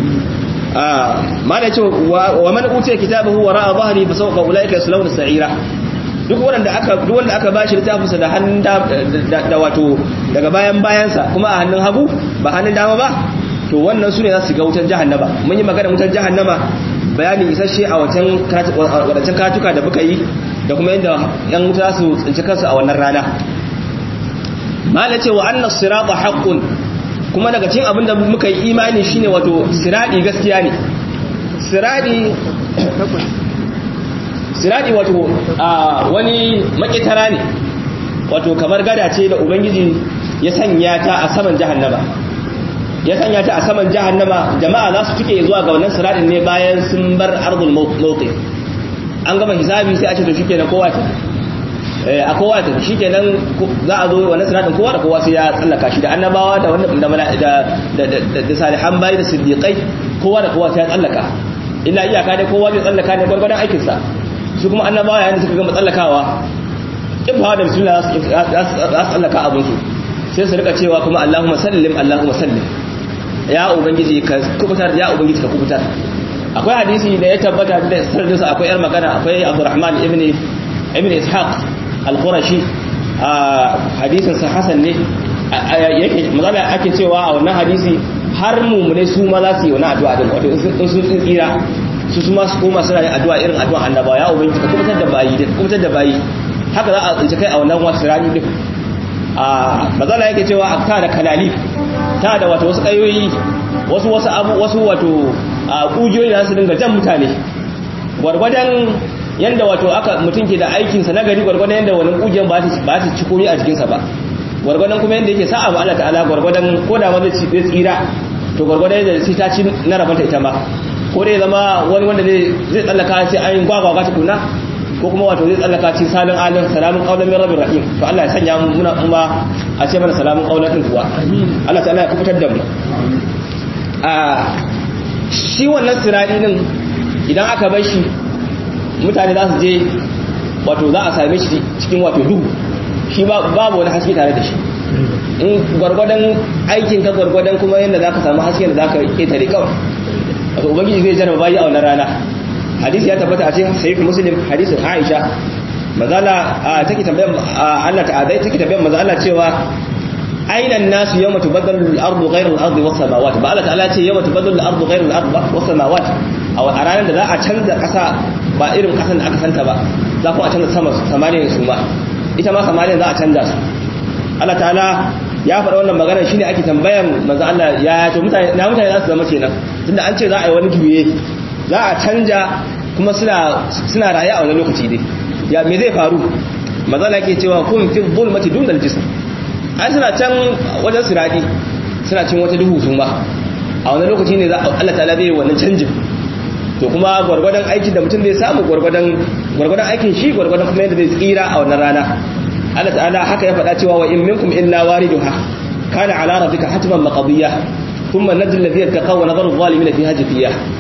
ma da cewa wa man utiya kitabahu wa ra'a dhahri fa sawfa ulaika yaslawna sa'ira duk wanda aka duk wanda aka bashi littafin sa da hannun da wato daga bayan bayansa kuma a hannun hagu ba hannun dama ba to wannan sune za su ga wutar jahannama mun yi magana wutar jahannama bayanin isasshe a wancan wadancan katuka da muka yi da kuma yadda yan wuta su tsinci kansu a wannan rana mala ce wa annas sirata haqqun kuma daga cikin abin da muka yi imani shine wato siradi gaskiya ne siradi siradi wato wani makitara ne wato kamar gada ce da ubangiji ya sanya ta a saman jahannama ya sanya ta a saman jahannama jama'a za su tuke zuwa ga wannan siradin ne bayan sun bar ardul mawqi an gama hisabi sai a ce to shikenan kowa ta a kowa ta shikenan za a zo wannan siradin kowa da kowa sai ya tsallaka shi da annabawa da wannan da da da salihan bayi da siddiqai kowa da kowa sai ya tsallaka illa iyaka dai kowa zai tsallaka ne gwargwadon aikin sa su kuma annabawa yayin da suka gama tsallakawa in ba da bismillah za su tsallaka abin su sai su rika cewa kuma Allahumma sallim Allahumma sallim ya ubangiji ka kubutar ya ubangiji ka kubutar akwai hadisi da ya tabbata da sirrin sa akwai yar magana akwai Abdurrahman ibn ibn Ishaq al-Qurashi hadisin sa hasan ne yake magana ake cewa a wannan hadisi har mumune su ma za su yi wani addu'a din wato in sun tsira su su ma su koma suna yin addu'a irin addu'a annabawa ya ubangiji ka kubutar da bayi da kubutar da bayi haka za a tsinci kai a wannan wasu rani din a mazala yake cewa a ta da kalali ta da wato wasu ƙayoyi wasu wasu abu wasu wato a ƙugiyoyi da su dinga jan mutane gwargwadon yanda wato aka mutum ke da aikinsa na gari gwargwadon yanda wani ƙugiyar ba ta ci komi a jikinsa ba gwargwadon kuma yanda yake sa'a ba Allah ta'ala gwargwadon ko da ma zai tsira to gwargwadon yadda sai ta ci na rabanta ita ma ko dai zama wani wanda zai tsallaka sai an gwagwaga tukuna ko kuma wato zai tsallaka cikin salin alin salamun qaulan min rabbir rahim to Allah ya sanya mu muna kuma a ce mana salamun qaulan din kuwa Allah ta'ala ya kubutar da mu a shi wannan sirari din idan aka bar shi mutane za su je wato za a same shi cikin wato duhu shi babu wani haske tare da shi in gwargwadon aikin ka gwargwadon kuma yadda za ka samu haske da za ka ƙetare kawai wato ubangiji zai jarraba bayi a wannan rana hadisi ya tabbata a cikin sahih muslim hadisin aisha mazala take tambayar Allah ta'ala take tambayar manzo Allah cewa aina an-nasu yawma tubaddalu al-ardu ghayra al-ardi was-samawati ba Allah ta'ala ce yawma tubaddalu al-ardu ghayra al-ardi was-samawati a ranar da za a canza kasa ba irin kasan da aka santa ba za ku a canza sama samaniyan su ma ita ma samaniyan za a canza su Allah ta'ala ya faɗa wannan magana shine ake tambayan manzo Allah ya to mutane na mutane za su zama kenan tunda an ce za a yi wani juye za a canja kuma suna suna raye a wani lokaci dai ya me zai faru manzo Allah yake cewa kun fi zulmati dunal jism ai suna can wajen siradi suna cin wata duhu su ma a wani lokaci ne za Allah ta'ala zai yi wannan canjin to kuma gwargwadon aikin da mutum zai samu gwargwadon gwargwadon aikin shi gwargwadon kuma yadda zai tsira a wannan rana Allah ta'ala haka ya faɗa cewa wa in minkum illa wariduha kana ala rabbika hatman maqdiya thumma najzi alladhina taqaw wa nadharu adh-dhalimin fiha jafiya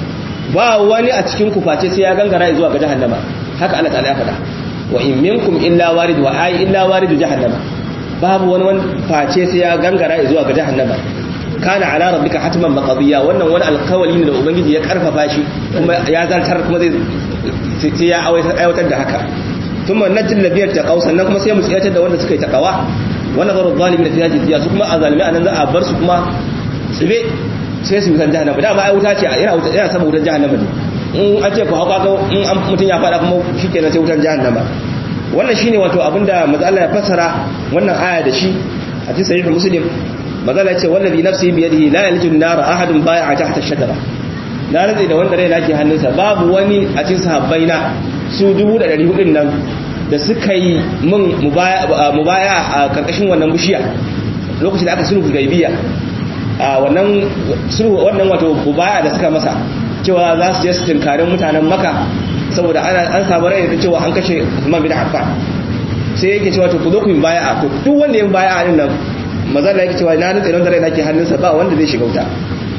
ba wani a cikin ku face sai ya gangara zuwa ga jahannama haka Allah ta'ala ya faɗa wa in minkum illa warid wa ay illa warid jahannama babu wani wani face sai ya gangara zuwa ga jahannama kana ala rabbika hatman maqdiya wannan wani alkawali ne da ubangiji ya karfafa shi kuma ya zartar kuma zai sai ya aiwatar da haka thumma najil ladiyar taqaw sannan kuma sai mu tsiyatar da wanda suka yi taqawa wa nazaru zalimin fi hadhihi su kuma azalimi anan za a bar su kuma tsibe sai su wutar jahannama da ba ai wuta ce yana wuta yana sama wutar jahannama ne in an ce ku hauka ko in an mutun ya fada kuma shikenan sai wutar jahannama wannan shine wato abinda manzo Allah ya fassara wannan aya da shi a cikin sahih muslim manzo Allah ya ce wallazi nafsi bi yadihi la yalju an-nar ahadun bai'a tahta ash-shajara na rantsi da wanda rai nake hannunsa babu wani a cikin sahabbai na su 1400 nan da suka yi min mubaya a karkashin wannan bishiya lokacin da aka sulhu gaibiya a wannan sulhu wannan wato mubaya da suka masa cewa za su je su tinkarin mutanen maka saboda an samu rai da cewa an kashe Usman bin Affan sai yake cewa to ku zo ku yi baya to duk wanda ya baya din nan mazalla yake cewa na nutse don da rai nake hannunsa ba wanda zai shiga wuta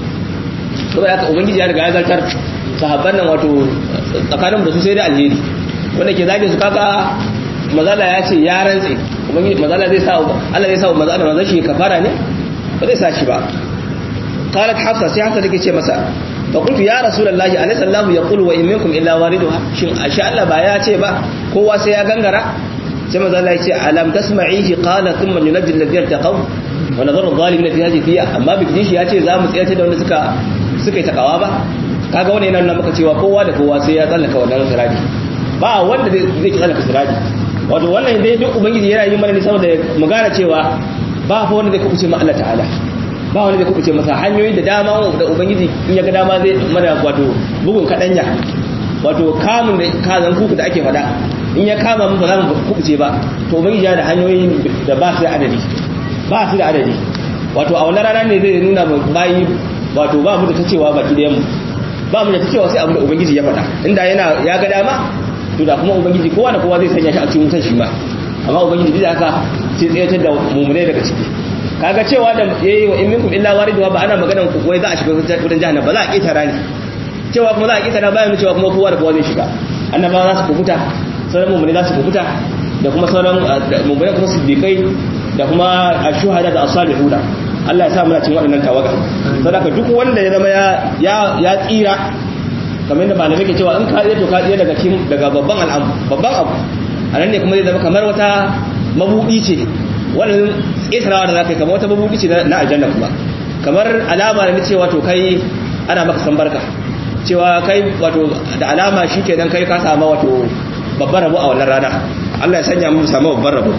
saboda haka ubangiji ya riga ya zartar sahabban nan wato tsakanin da su sai da alheri wanda ke zage su kaka mazala ya ce ya rantse ubangiji mazala zai sa Allah zai sa mazala mazala shi kafara ne ba zai sa shi ba qalat hafsa sai hafsa take ce masa fa qultu ya rasulullahi alaysa allah yaqulu wa in minkum illa wariduha shin asha Allah ba ya ce ba kowa sai ya gangara sai mazala ya ce alam tasma'ihi qala thumma yunajji alladhina taqaw wa nadharu adh-dhalimin fi hadhihi fiya amma biki shi ya ce za mu tsayar da wanda suka suka yi takawa ba kaga wani yana nuna maka cewa kowa da kowa sai ya tsallaka wannan sirati ba wanda zai ki tsallaka sirati wato wannan dai duk ubangiji yana yi mana ne saboda mu gane cewa ba fa wanda zai kubuce ma Allah ta'ala ba wanda zai kubuce masa hanyoyi da dama da ubangiji in ya ga dama zai mana wato bugun kadanya wato kamun da kazan kuku da ake fada in ya kama mu ba za mu kubuce ba to ubangiji yana da hanyoyi da ba su da adadi ba su da adadi wato a wannan rana ne zai nuna bayi wato ba mu da ta cewa baki da mu ba mu da ta cewa sai abu da ubangiji ya faɗa inda yana ya ga dama to da kuma ubangiji kowa da kowa zai sanya shi a cikin wutan shi ma amma ubangiji duk da haka sai tsayatar da mumune daga ciki kaga cewa da yayi wa in minkum illa waridwa ba ana maganar ku wai za a shiga wutan jahannam ba za a ketara ne cewa kuma za a ketara bayan cewa kuma kowa da kowa zai shiga annabawa za su kubuta sauran mumune za su kubuta da kuma sauran mumune kuma siddiqai da kuma ashuhada da as-salihuna Allah ya sa muna cikin waɗannan tawaga saboda duk wanda ya zama ya ya tsira kamar da malamai ke cewa in ka tsira to ka tsira daga cikin daga babban al'amu babban abu anan ne kuma zai zama kamar wata mabudi ce wannan tsirawa da zaka yi kamar wata mabudi ce na aljanna kuma kamar alama ne cewa to kai ana maka san barka cewa kai wato da alama shikenan kai ka samu wato babban rabo a wannan rana Allah ya sanya mu samu babban rabo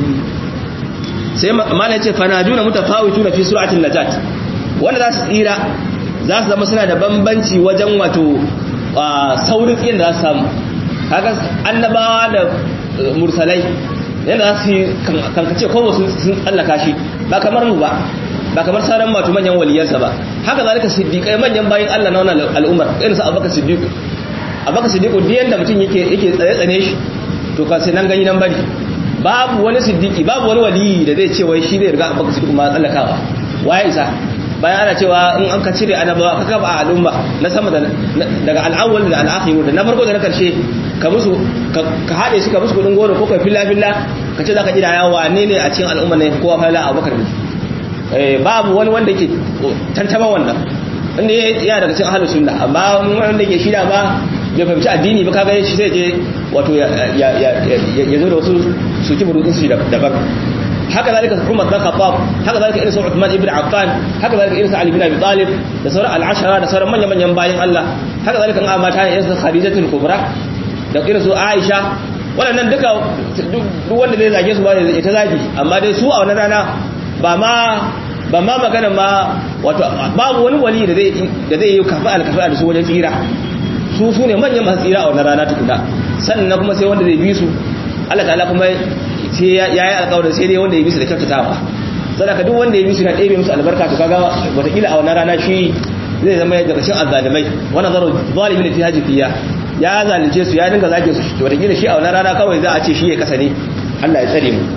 sai mala ce fanajuna mutafawituna fi suratin najat wanda za su tsira za su zama suna da bambanci wajen wato saurin tsiyin da za su samu haka annabawa da mursalai yadda za su yi kankace kowa sun tsallaka shi ba kamar mu ba ba kamar sauran wato manyan waliyarsa ba haka zalika siddiqai manyan bayan Allah na wannan al'ummar irin su abubakar siddiq abubakar siddiq duk yanda mutum yake yake tsare tsane shi to ka sai nan gani nan bari babu wani siddiki babu wani waliyi da zai ce wai shi zai riga abubakar siddiq ma tsallakawa waye isa bayan ana cewa in an ka cire annabawa ka kaba al'umma na sama daga al'awwal da al'akhir da na farko da na karshe ka musu ka hade su ka musu kudin goro ko kai filla filla ka ce zaka kira yawa wane ne a cikin al'umma ne kowa fala abubakar ne eh babu wani wanda yake tantama wannan inda ya daga cikin ahlus sunna amma wanda yake shida ba bai fahimci addini ba kaga shi sai je wato ya zo da wasu su ki burutun su daban haka zalika Umar bin Khattab haka zalika irin su Uthman ibn Affan haka zalika irin su Ali bin Abi Talib da sauran al-ashara da sauran manyan manyan bayin Allah haka zalika an mata irin su Khadijatul Kubra da irin su Aisha waɗannan duka duk wanda zai zage su ba ya ta zagi amma dai su a wannan rana ba ma ba ma magana ma wato babu wani wali da zai da zai yi kafa al-kafa da su wajen tsira su su ne manyan masu tsira a wannan rana tukuna sannan kuma sai wanda zai bi su Allah ta'ala kuma sai ya yi alƙawarin sai dai wanda ya bi su da kyautatawa sadaka duk wanda ya bi su na ɗebe musu albarka to kaga wataƙila a wannan rana shi zai zama ya daga cikin azzalimai wannan zaro zalimin fi hajifiya ya zalunce su ya dinga zage su to wataƙila shi a wannan rana kawai za a ce shi ya kasa ne Allah ya tsare mu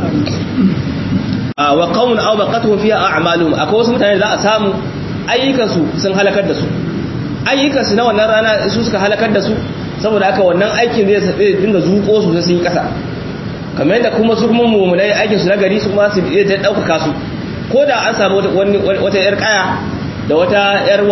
wa qawmun aw baqatuhum fiha a'maluhum akwai wasu mutane za a samu ayyukan su sun halakar da su ayyukansu na wannan rana su suka halakar da su saboda haka wannan aikin zai dinga zuko su sai sun yi kasa kamar yadda kuma su kuma mummunai aikin su na gari su kuma su iya ta ɗaukaka su ko da an samu wata yar kaya da wata yar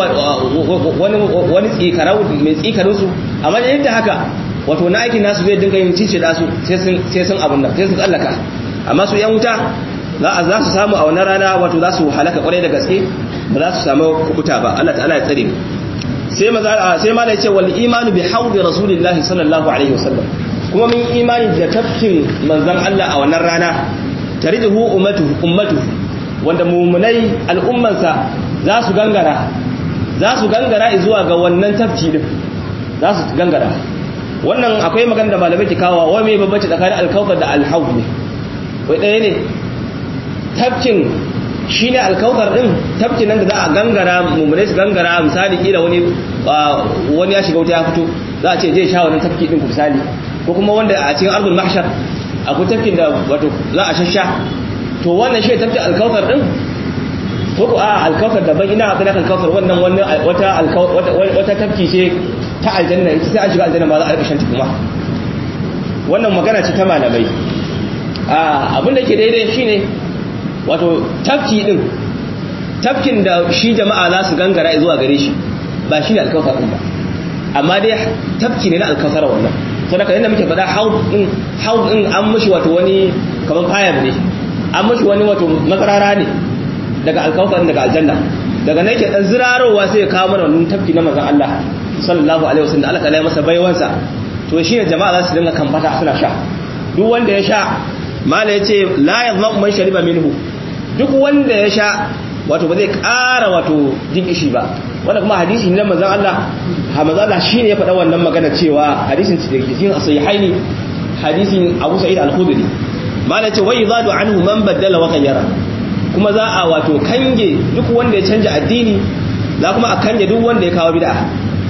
wani tsikarau mai tsikarin su amma yadda haka wato na aikin nasu zai dinga yin cice da su sai sun abun nan sai sun tsallaka amma su yan wuta za su samu a wannan rana wato za su halaka kwarai da gaske ba za su samu kukuta ba Allah ta'ala ya tsare sai maza sai ma da yace wal imanu bi hawdi rasulillahi sallallahu alaihi wasallam kuma min imani da tafkin manzon Allah a wannan rana tariduhu ummatu ummatu wanda mumunai al'ummansa za su gangara za su gangara zuwa ga wannan tafki din za su gangara wannan akwai magana da malamai ke kawo wa mai babbaci tsakanin alkautar da alhaud ne wai ɗaya ne tafkin shi ne alkautar ɗin tafkin nan da za a gangara mummunai su gangara misali kila wani wani ya shiga wuta ya fito za a ce zai sha wannan tafki ɗin ku misali ko kuma wanda a cikin arzul mahshar akwai tafkin da wato za a shasha to wannan shi tafkin alkautar ɗin ko ko a alkautar daban ina akwai na alkautar wannan wata wata tafki ce ta aljanna ita sai an shiga aljanna ba za a rika shanta kuma wannan magana ce ta malamai abin da ke daidai shine wato tafki din tafkin da shi jama'a za su gangara zuwa gare shi ba shi ne alkawar din ba amma dai tafki ne na alkawar wannan to da yadda muke faɗa haud din haud din an mushi wato wani kaman fayar ne an mushi wani wato makarara ne daga alkawar daga aljanna daga nan ke dan zirarowa sai ya kawo mana wannan tafki na manzon Allah sallallahu alaihi wasallam Allah ta masa baiwansa to shine jama'a za su dinga kamfata suna sha duk wanda ya sha mala yace la yazma man shariba minhu duk wanda ya sha wato ba zai ƙara wato jin kishi ba wanda kuma hadisi ne manzon Allah ha manzon Allah shine ya faɗa wannan magana cewa hadisin cikin sahihaini hadisin Abu Sa'id al-Khudri mala yace wa yadadu anhu man badala wa ghayyara kuma za a wato kange duk wanda ya canja addini za kuma a kange duk wanda ya kawo bid'a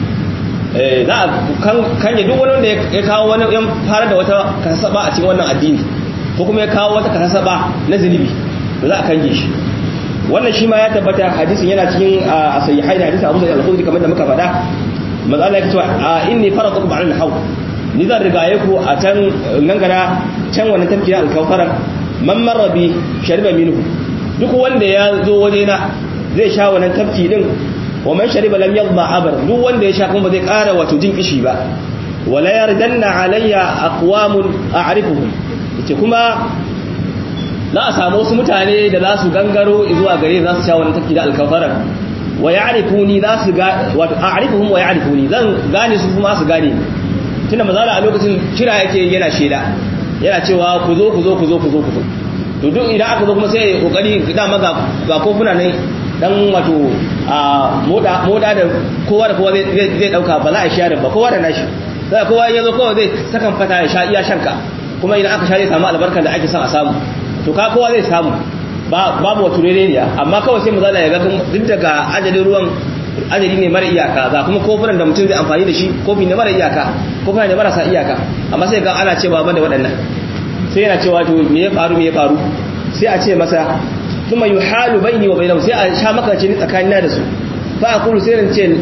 za a kanye duk wani wanda ya kawo wani yan fara da wata kasaba a cikin wannan addini ko kuma ya kawo wata kasaba na zunubi da za a kange shi wannan shi ma ya tabbata hadisin yana cikin a sahihai da hadisin Abu Sa'id al-Khudri kamar da muka faɗa manzo Allah ya ce inni faratukum ala al-hawl ni zan rigaye ku a can gangara can wannan tafkiya al-kawfara man marra bi shariba minhu duk wanda ya zo wajena zai sha wannan tafki din wa man shariba lam yadda abar duk wanda ya sha kuma zai ƙara wato jin kishi ba wala yardanna alayya aqwamun a'rifuhum yace kuma za a samu wasu mutane da za su gangaro zuwa gare za su sha wannan tafki da alkafara wa ya'rifuni za su ga wato a'rifuhum wa ya'rifuni zan gane su kuma su gane tunda mazala a lokacin kira yake yana sheda yana cewa ku zo ku zo ku zo ku zo ku zo to duk idan aka zo kuma sai kokari dama ga ga kofuna ne dan wato a moda moda da kowa da kowa zai dauka ba za a share ba kowa da nashi sai kowa ya zo kowa zai sakan fata ya sha iya shanka kuma idan aka sha zai samu albarkar da ake son a samu to ka kowa zai samu babu wato rereniya amma kawai sai mazala ya ga duk daga ajalin ruwan ajali ne mara iyaka ga kuma kofunan da mutum zai amfani da shi kofi ne mara iyaka kofuna ne marasa iyaka amma sai ga ana cewa ban da waɗannan sai yana cewa to me ya faru me ya faru sai a ce masa kuma yuhalu baini wa bainahum sai a sha maka ce ni tsakanina da su fa aqulu sai ran ce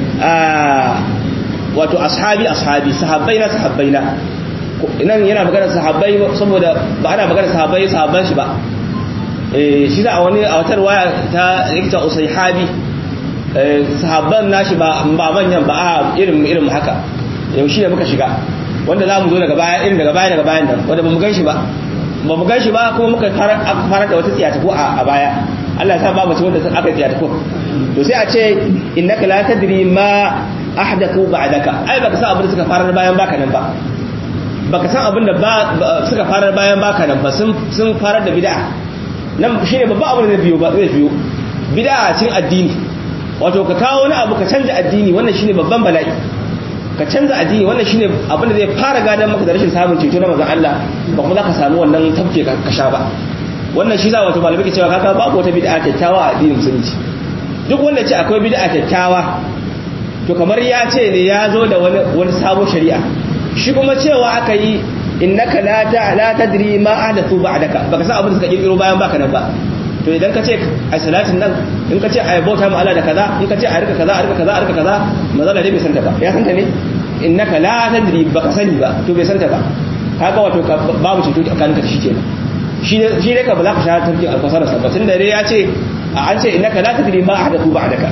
wato ashabi ashabi sahabbaina sahabbaina nan yana magana sahabbai saboda ba ana magana sahabbai sahabban shi ba eh shi da wani a wata waya ta rikta usayhabi sahabban nashi ba ba manyan ba a irin irin haka yau shi ne muka shiga wanda za mu zo daga baya irin daga baya daga bayan nan wanda ba mu gan shi ba ba mu gan shi ba kuma muka fara da wata tsiyataku a baya Allah ya sa ba mace wanda aka yi tsiyataku to sai a ce innaka la tadri ma ahdathu ba'daka ai baka san abin da suka fara bayan baka nan ba baka san abin da suka fara bayan baka nan ba sun sun fara da bid'a nan shine babban abin da zai biyo ba zai biyo bid'a cin addini wato ka kawo wani abu ka canza addini wannan shine babban bala'i ka canza addini wannan shine abin da zai fara gadan maka da rashin samun ceto na manzon Allah ba kuma za ka samu wannan tafke ka sha ba wannan shi za wato malamai ke cewa kaka babu wata bid'a kyakkyawa a addinin musulunci duk wanda ce akwai bid'a kyakkyawa to kamar ya ce ne ya zo da wani wani sabon shari'a shi kuma cewa aka yi innaka la ta la tadri ma ahdathu ba'daka baka san abin da suka kirkiro bayan baka nan ba to idan ka ce ai salatin nan in ka ce ai bauta ma Allah da kaza in ka ce ai rika kaza a rika kaza a rika kaza manzala dai bai santa ba ya santa ne innaka la tadri baka sani ba to bai santa ba kaga wato babu ceto tsakanin ka shi kenan shi shi ne ka ba za ka sha tarki alkasar sa ba tun da dai ya ce an ce innaka la tadri ma ahdathu ba'daka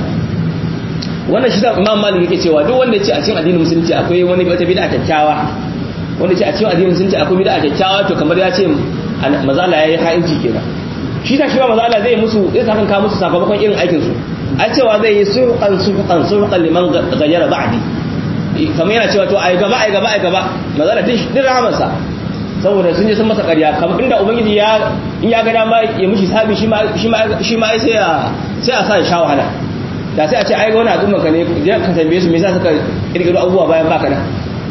wannan shi da Imam Malik yake cewa duk wanda ya ce a cikin addinin musulunci akwai wani wata bid'a kyakkyawa wanda ce a cikin addinin musulunci akwai bid'a kyakkyawa to kamar ya ce mazala yayi ha'inci kenan shi ta shi ba mazala zai musu zai sakan ka musu sakamakon irin aikin su a cewa zai yi surqan surqan surqan liman ghayyara ba'di kamar yana cewa to ai gaba ai gaba ai gaba mazala din din rahamansa saboda sun je sun masa ƙarya kamar inda ubangiji ya in ya ga dama ya mishi sabi shi ma shi ma shi ma sai a sai a sa ya sha wahala da sai a ce ai wani al'umma ka ne ka tambaye su me yasa suka kirkiro abubuwa bayan baka nan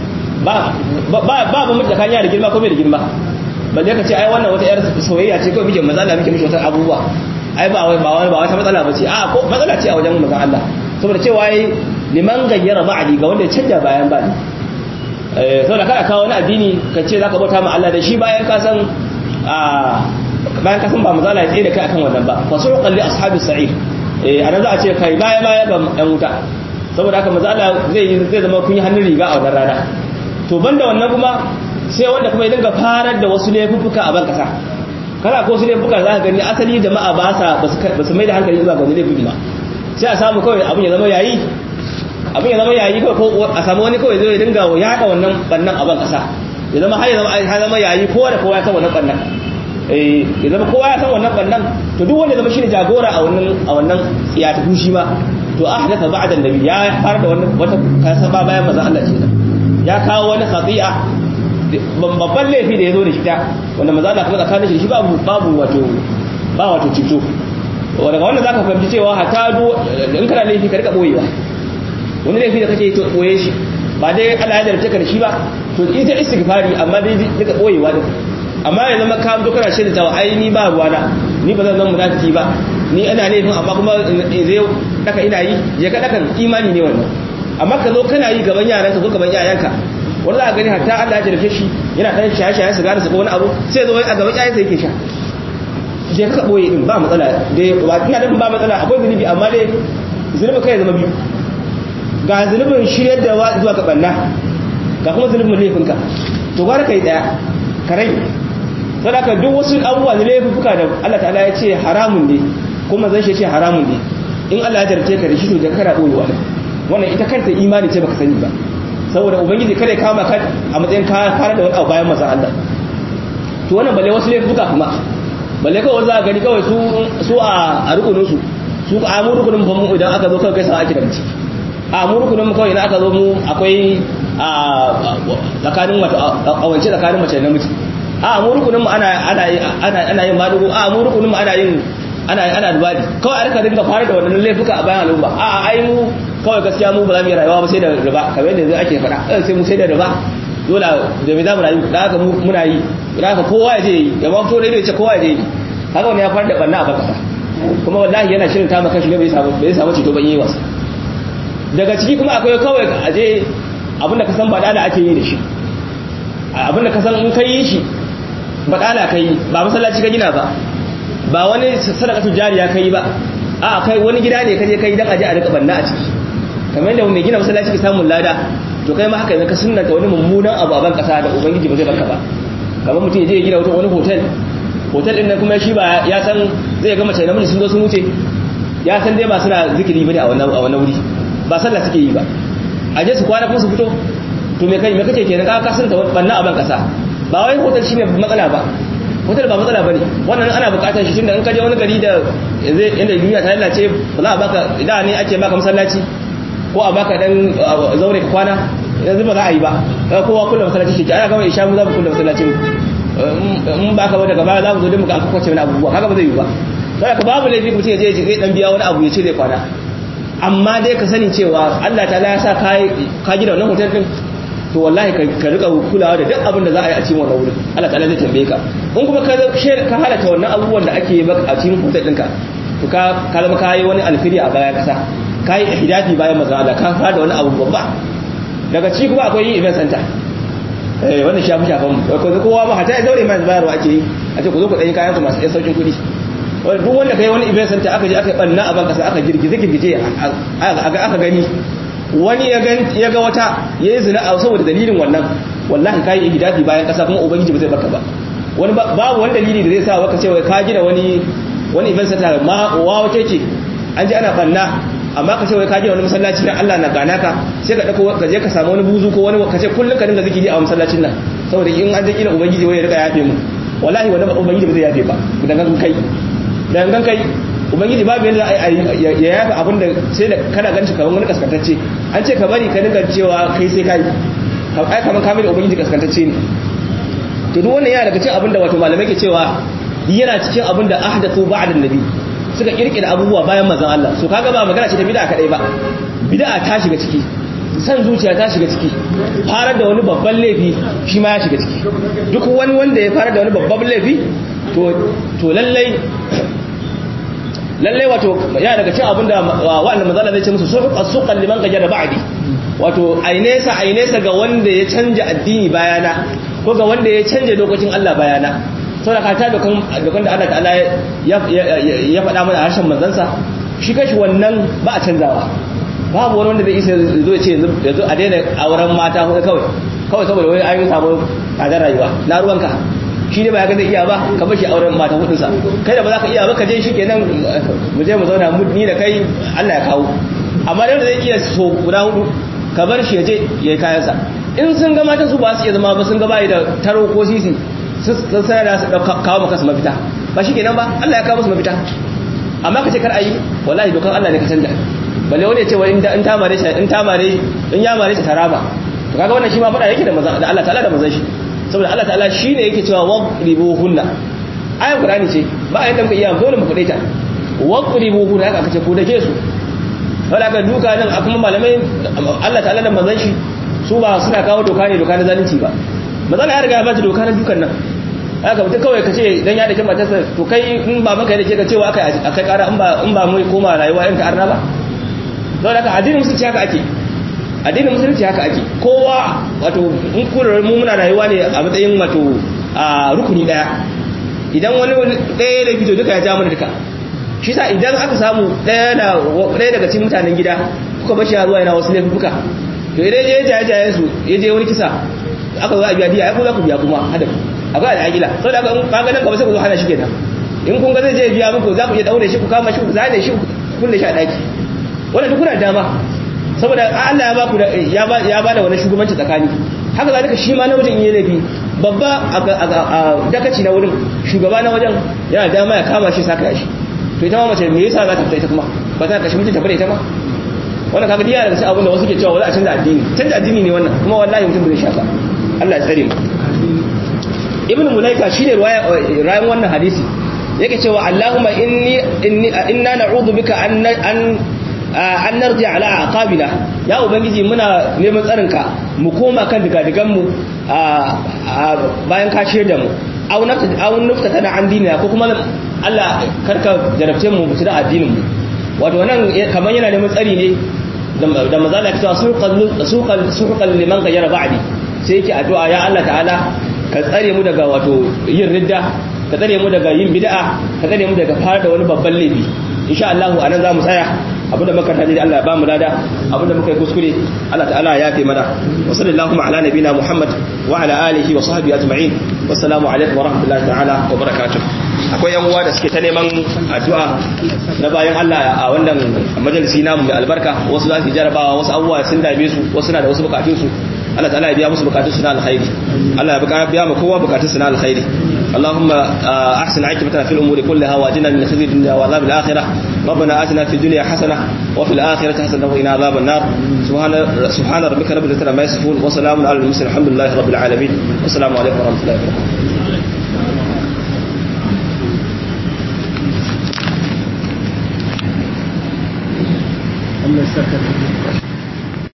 ba ba ba ba mu tsakanin da girma ko bai da girma balle ka ce ai wannan wata yar soyayya ce kawai muke maza da muke mishi wata abubuwa ai ba wai ba wai ba wata matsala bace a ko matsala ce a wajen manzon Allah saboda cewa ai liman gayyara ba'di ga wanda ya canja bayan ba eh saboda kada kawo wani addini ka ce zaka bauta ma Allah da shi bayan ka san a bayan ka san ba mazala ya tsaye da kai akan wannan ba fasuqan li ashabis sa'ir eh anan za a ce kai baya baya ga yan wuta saboda haka mazala zai zai zama kun yi hannun riga a wannan rana to banda wannan kuma sai wanda kuma ya dinga farar da wasu laifuffuka a ban kasa kana ko su laifuka za ka gani asali jama'a ba sa ba su mai da hankali zuwa ga wani laifin ba sai a samu kawai abin ya zama yayi abin ya zama yayi kawai ko a samu wani kawai zai dinga yaɗa wannan bannan a ban kasa ya zama har ya zama ya zama yayi kowa da kowa ya san wannan bannan eh ya zama kowa ya san wannan bannan to duk wanda zama shine jagora a wannan a wannan ya tafi shi ma to ahdatha ba'da annabi ya fara da wannan wata kasaba bayan manzon Allah kenan ya kawo wani khati'a babban laifi da ya zo da shi ta wanda maza na kuma tsakanin shi babu babu wato ba wato cito daga wannan zaka fahimci cewa hatta do in kana laifi ka rika boyewa wani laifi da kake to boye shi ba dai Allah ya jarabta ka da shi ba to ita istighfari amma dai rika boyewa din amma ya zama ka zo kana shirin tawa ai ni ba ruwana ni ba zan zama munafiki ba ni ana laifin amma kuma zai daka ina yi je ka dakan imani ne wannan amma ka zo kana yi gaban yaranka ko gaban yayanka wani za a gani hatta Allah ya jarfe shi yana ɗan shaye-shaye su gane su ko wani abu sai zo a gaban yayansa yake sha je ka boye din ba matsala dai ba ina da ba matsala akwai zunubi amma dai zunubi kai zama biyu ga zunubin shiryar da zuwa ga banna ga kuma zunubin laifinka to gwara kai daya ka rai sadaka duk wasu abubuwa da laifuka da Allah ta'ala ya ce haramun ne kuma zan shi ce haramun ne in Allah ya jarfe ka da shi to da kana boyewa wannan ita kanta imani ce baka sani ba saboda ubangiji kada ya kama ka a matsayin ka fara da wani abu bayan masa Allah to wannan balle wasu laifuka kuma balle kawai za a gani kawai su su a rukunin su su a mu rukunin mu idan aka zo kawai kai sa ake da mace a mu rukunin mu kawai idan aka zo mu akwai a tsakanin wato awance tsakanin mace da namiji a mu rukunin mu ana ana ana ana yin madugo a mu rukunin mu ana yin ana ana dubadi kawai a rika dinga fara da wannan laifuka a bayan al'umma a ai mu kawai gaskiya mu ba za mu yi rayuwa ba sai da riba kamar yadda ake faɗa sai mu sai da riba dole da me za mu rayu da haka muna yi da haka kowa ya je yi ya ma fito da ya ce kowa ya je yi haka wani ya fara da banna a bakasa kuma wallahi yana shirin ta maka shi ne bai samu bai samu ceto ban yi wasa daga ciki kuma akwai kawai a je abinda ka san ba da ake yi da shi abinda ka san in ka yi shi ba da ka yi ba masallaci ka gina ba ba wani sadakatu jariya ka yi ba a kai wani gida ne kaje kai dan aje a rika banna a ciki kamar yadda mai gina masallaci ke samun lada to kai ma haka ne ka sunnanta wani mummunan abu a ban kasa da ubangiji ba zai baka ba kamar mutum ya je ya gina wata wani hotel hotel din nan kuma shi ba ya san zai ga mace namiji sun zo sun wuce ya san dai ba suna zikiri bane a wannan a wannan wuri ba sallah suke yi ba a je su kwana kuma su fito to me kai me kace kenan ka ka sunnanta banna a ban kasa ba wai hotel shine matsala ba hotel ba matsala bane wannan ana bukatar shi tunda in ka je wani gari da zai inda duniya ta lalace ba za a baka idan ne ake baka masallaci ko a baka dan zaure ka kwana yanzu ba za a yi ba kowa kullum masallaci shi ke ana gama isha mu za mu kullum masallaci in ba ka ba daga baya za mu zo din mu ga aka kwace wani abubuwa kaga ba zai yi ba sai ka babu laifi mutum ya je zai dan biya wani abu ya ce zai kwana amma dai ka sani cewa Allah ta ya sa ka gina wannan hotel din to wallahi ka rika kulawa da duk abin da za a yi a cikin wannan wurin Allah ta'ala zai tambaye ka in kuma ka ka halata wannan abubuwan da ake yi a cikin hotel ɗinka to ka ka zama ka yi wani alfiri a bayan kasa ka yi ihdafi bayan manzon Allah ka fara da wani abu babba daga ciki kuma akwai yin event center eh wannan shafi shafan mu ko kowa ma hata ya daure mai bayarwa ake yi a ce ku zo ku ɗanyi kayan ku masu ɗan saukin kuɗi duk wanda kai wani event center aka je aka banna a banka sai aka girgize girgije aka gani wani ya ga wata ya yi zina a saboda dalilin wannan wallahi kayi ihdafi bayan kasa kuma ubangiji ba zai baka ba wani babu wani dalili da zai sa baka cewa ka gina wani wani event center ma wa wace ce an ji ana banna amma ka ce wai ka gina wani masallaci dan Allah na gana ka sai ka dauko ka je ka samu wani buzu ko wani ka ce kullun ka dinga zikiri a masallacin nan saboda in an je kila ubangiji wai ya rika yafe mu wallahi wannan ubangiji ba zai yafe ba dan kai dan kai ubangiji babu yadda ya yafa abin da sai da kana ganin kamar wani kaskantacce an ce ka bari ka dinga cewa kai sai kai ai kamar kamar ubangiji kaskantacce ne to duk wannan yana daga cikin abin da wato malamai ke cewa yana cikin abin da ahdathu ba'da nabi suka kirkira abubuwa bayan manzon Allah so kaga ba magana ce ta bid'a kadai ba bid'a ta shiga ciki san zuciya ta shiga ciki farar da wani babban laifi shi ma ya shiga ciki duk wani wanda ya farar da wani babban laifi to to lallai lallai wato ya daga cin abinda wa'anda mazala zai ce musu suqan liman gajara ba'di wato ainesa ainesa ga wanda ya canja addini bayana ko ga wanda ya canja dokokin Allah bayana saboda ka ta dokan dokan da Allah ta'ala ya ya faɗa mana harshen manzansa shi kashi wannan ba a canzawa babu wani wanda zai isa zo ya ce yanzu a daina auren mata huɗu kawai kawai saboda wai an yi samu tsadar rayuwa na ruwanka shi ne ba ya ga zai iya ba ka bashi auren mata hudunsa kai da ba za ka iya ba ka je shi kenan mu je mu zauna mu ni da kai Allah ya kawo amma da zai iya so guda hudu ka bar shi ya je ya yi kayansa in sun ga mata su ba su iya zama ba sun ga bai da taro ko sisi sun sanar da su kawo maka su mafita ba shi kenan ba Allah ya kawo musu mafita amma ka ce kar ayi wallahi dokan Allah ne ka canja balle wani ya ce wai in ta mare shi in ta mare in ya mare shi taraba to kaga wannan shi ma fada yake da Allah ta'ala da manzon shi saboda Allah ta'ala shine yake cewa waqribuhunna ayan qur'ani ce ba ayan da muka iya dole mu fade ta waqribuhunna haka aka ce ko dake su wala ka duka nan kuma malamai Allah ta'ala da manzon shi su ba suna kawo doka ne doka na zalunci ba manzon ya riga ya ba doka na dukan nan haka mutum kawai ka ce dan ya dake matarsa to kai in ba maka yake ka cewa akai akai kara in ba in ba mu koma rayuwa in ka arna ba don haka addinin musulunci haka ake addinin musulunci haka ake kowa wato in kurar mu muna rayuwa ne a matsayin wato a rukuni daya idan wani daya da fito duka ya ja mana duka shi sa idan aka samu daya da daya daga cikin mutanen gida kuka bashi ya zuwa yana wasu laifuka to idan ya jaye jaye su ya je wani kisa aka zo a biya biya ai ku za ku biya kuma hada akwai al'ajila saboda haka in ka ganin gaba sai ku zo hana shi kenan in kun ga zai je biya muku za ku iya daure shi ku kama shi ku zane shi ku kulle shi a daki wannan duk kuna dama saboda Allah ya ba ku ya ba ya ba da wani shugabanci tsakani haka zalika shi ma namijin yi laifi babba a dakaci na wurin shugaba na wajen yana dama ya kama shi saka shi to ita ma mace me yasa za ta fita ita kuma ba ta kashi mutunta bane ita ma wannan kaga diya daga cikin abin da wasu ke cewa wala a canza addini canza addini ne wannan kuma wallahi mutum bai shaka Allah ya tsare mu ibn mulaika shine rayan wannan hadisi yake cewa Allahumma inni inna na'udhu bika an an an narji ala aqabina ya ubangiji muna neman tsarinka mu koma kan digadigan mu bayan ka shirya da mu aw nafta aw nafta tana an dinina ko kuma Allah karka jarabce mu mutu da addinin mu wato wannan kaman yana neman tsari ne da mazala ya cewa suqal suqal liman gayyara ba'di sai yake addu'a ya Allah ta'ala ka tsare mu daga wato yin ridda ka tsare mu daga yin bid'a ka tsare mu daga fara da wani babban laifi insha Allah anan za mu tsaya abinda muka taji Allah ya ba mu lada abinda muka yi kuskure Allah ta'ala ya fi mana wa sallallahu ala nabina Muhammad wa ala alihi wa sahbihi ajma'in wassalamu alaikum wa rahmatullahi ta'ala wa barakatuh akwai yan uwa da suke ta neman addu'a na bayan Allah a wannan majalisi namu mai albarka wasu za su jarabawa wasu abubuwa sun dame su wasu na da wasu bukatun su Allah ta'ala ya biya musu bukatun su na alkhairi Allah ya biya ma kowa bukatun su na alkhairi اللهم أحسن عاقبتنا في الأمور كلها وأجنا من خزي الدنيا وعذاب الآخرة ربنا آتنا في الدنيا حسنة وفي الآخرة حسنة وقنا عذاب النار سبحان سبحان ربك رب العزة عما يصفون وسلام على المرسلين الحمد لله رب العالمين والسلام عليكم ورحمة الله وبركاته Allah ya saka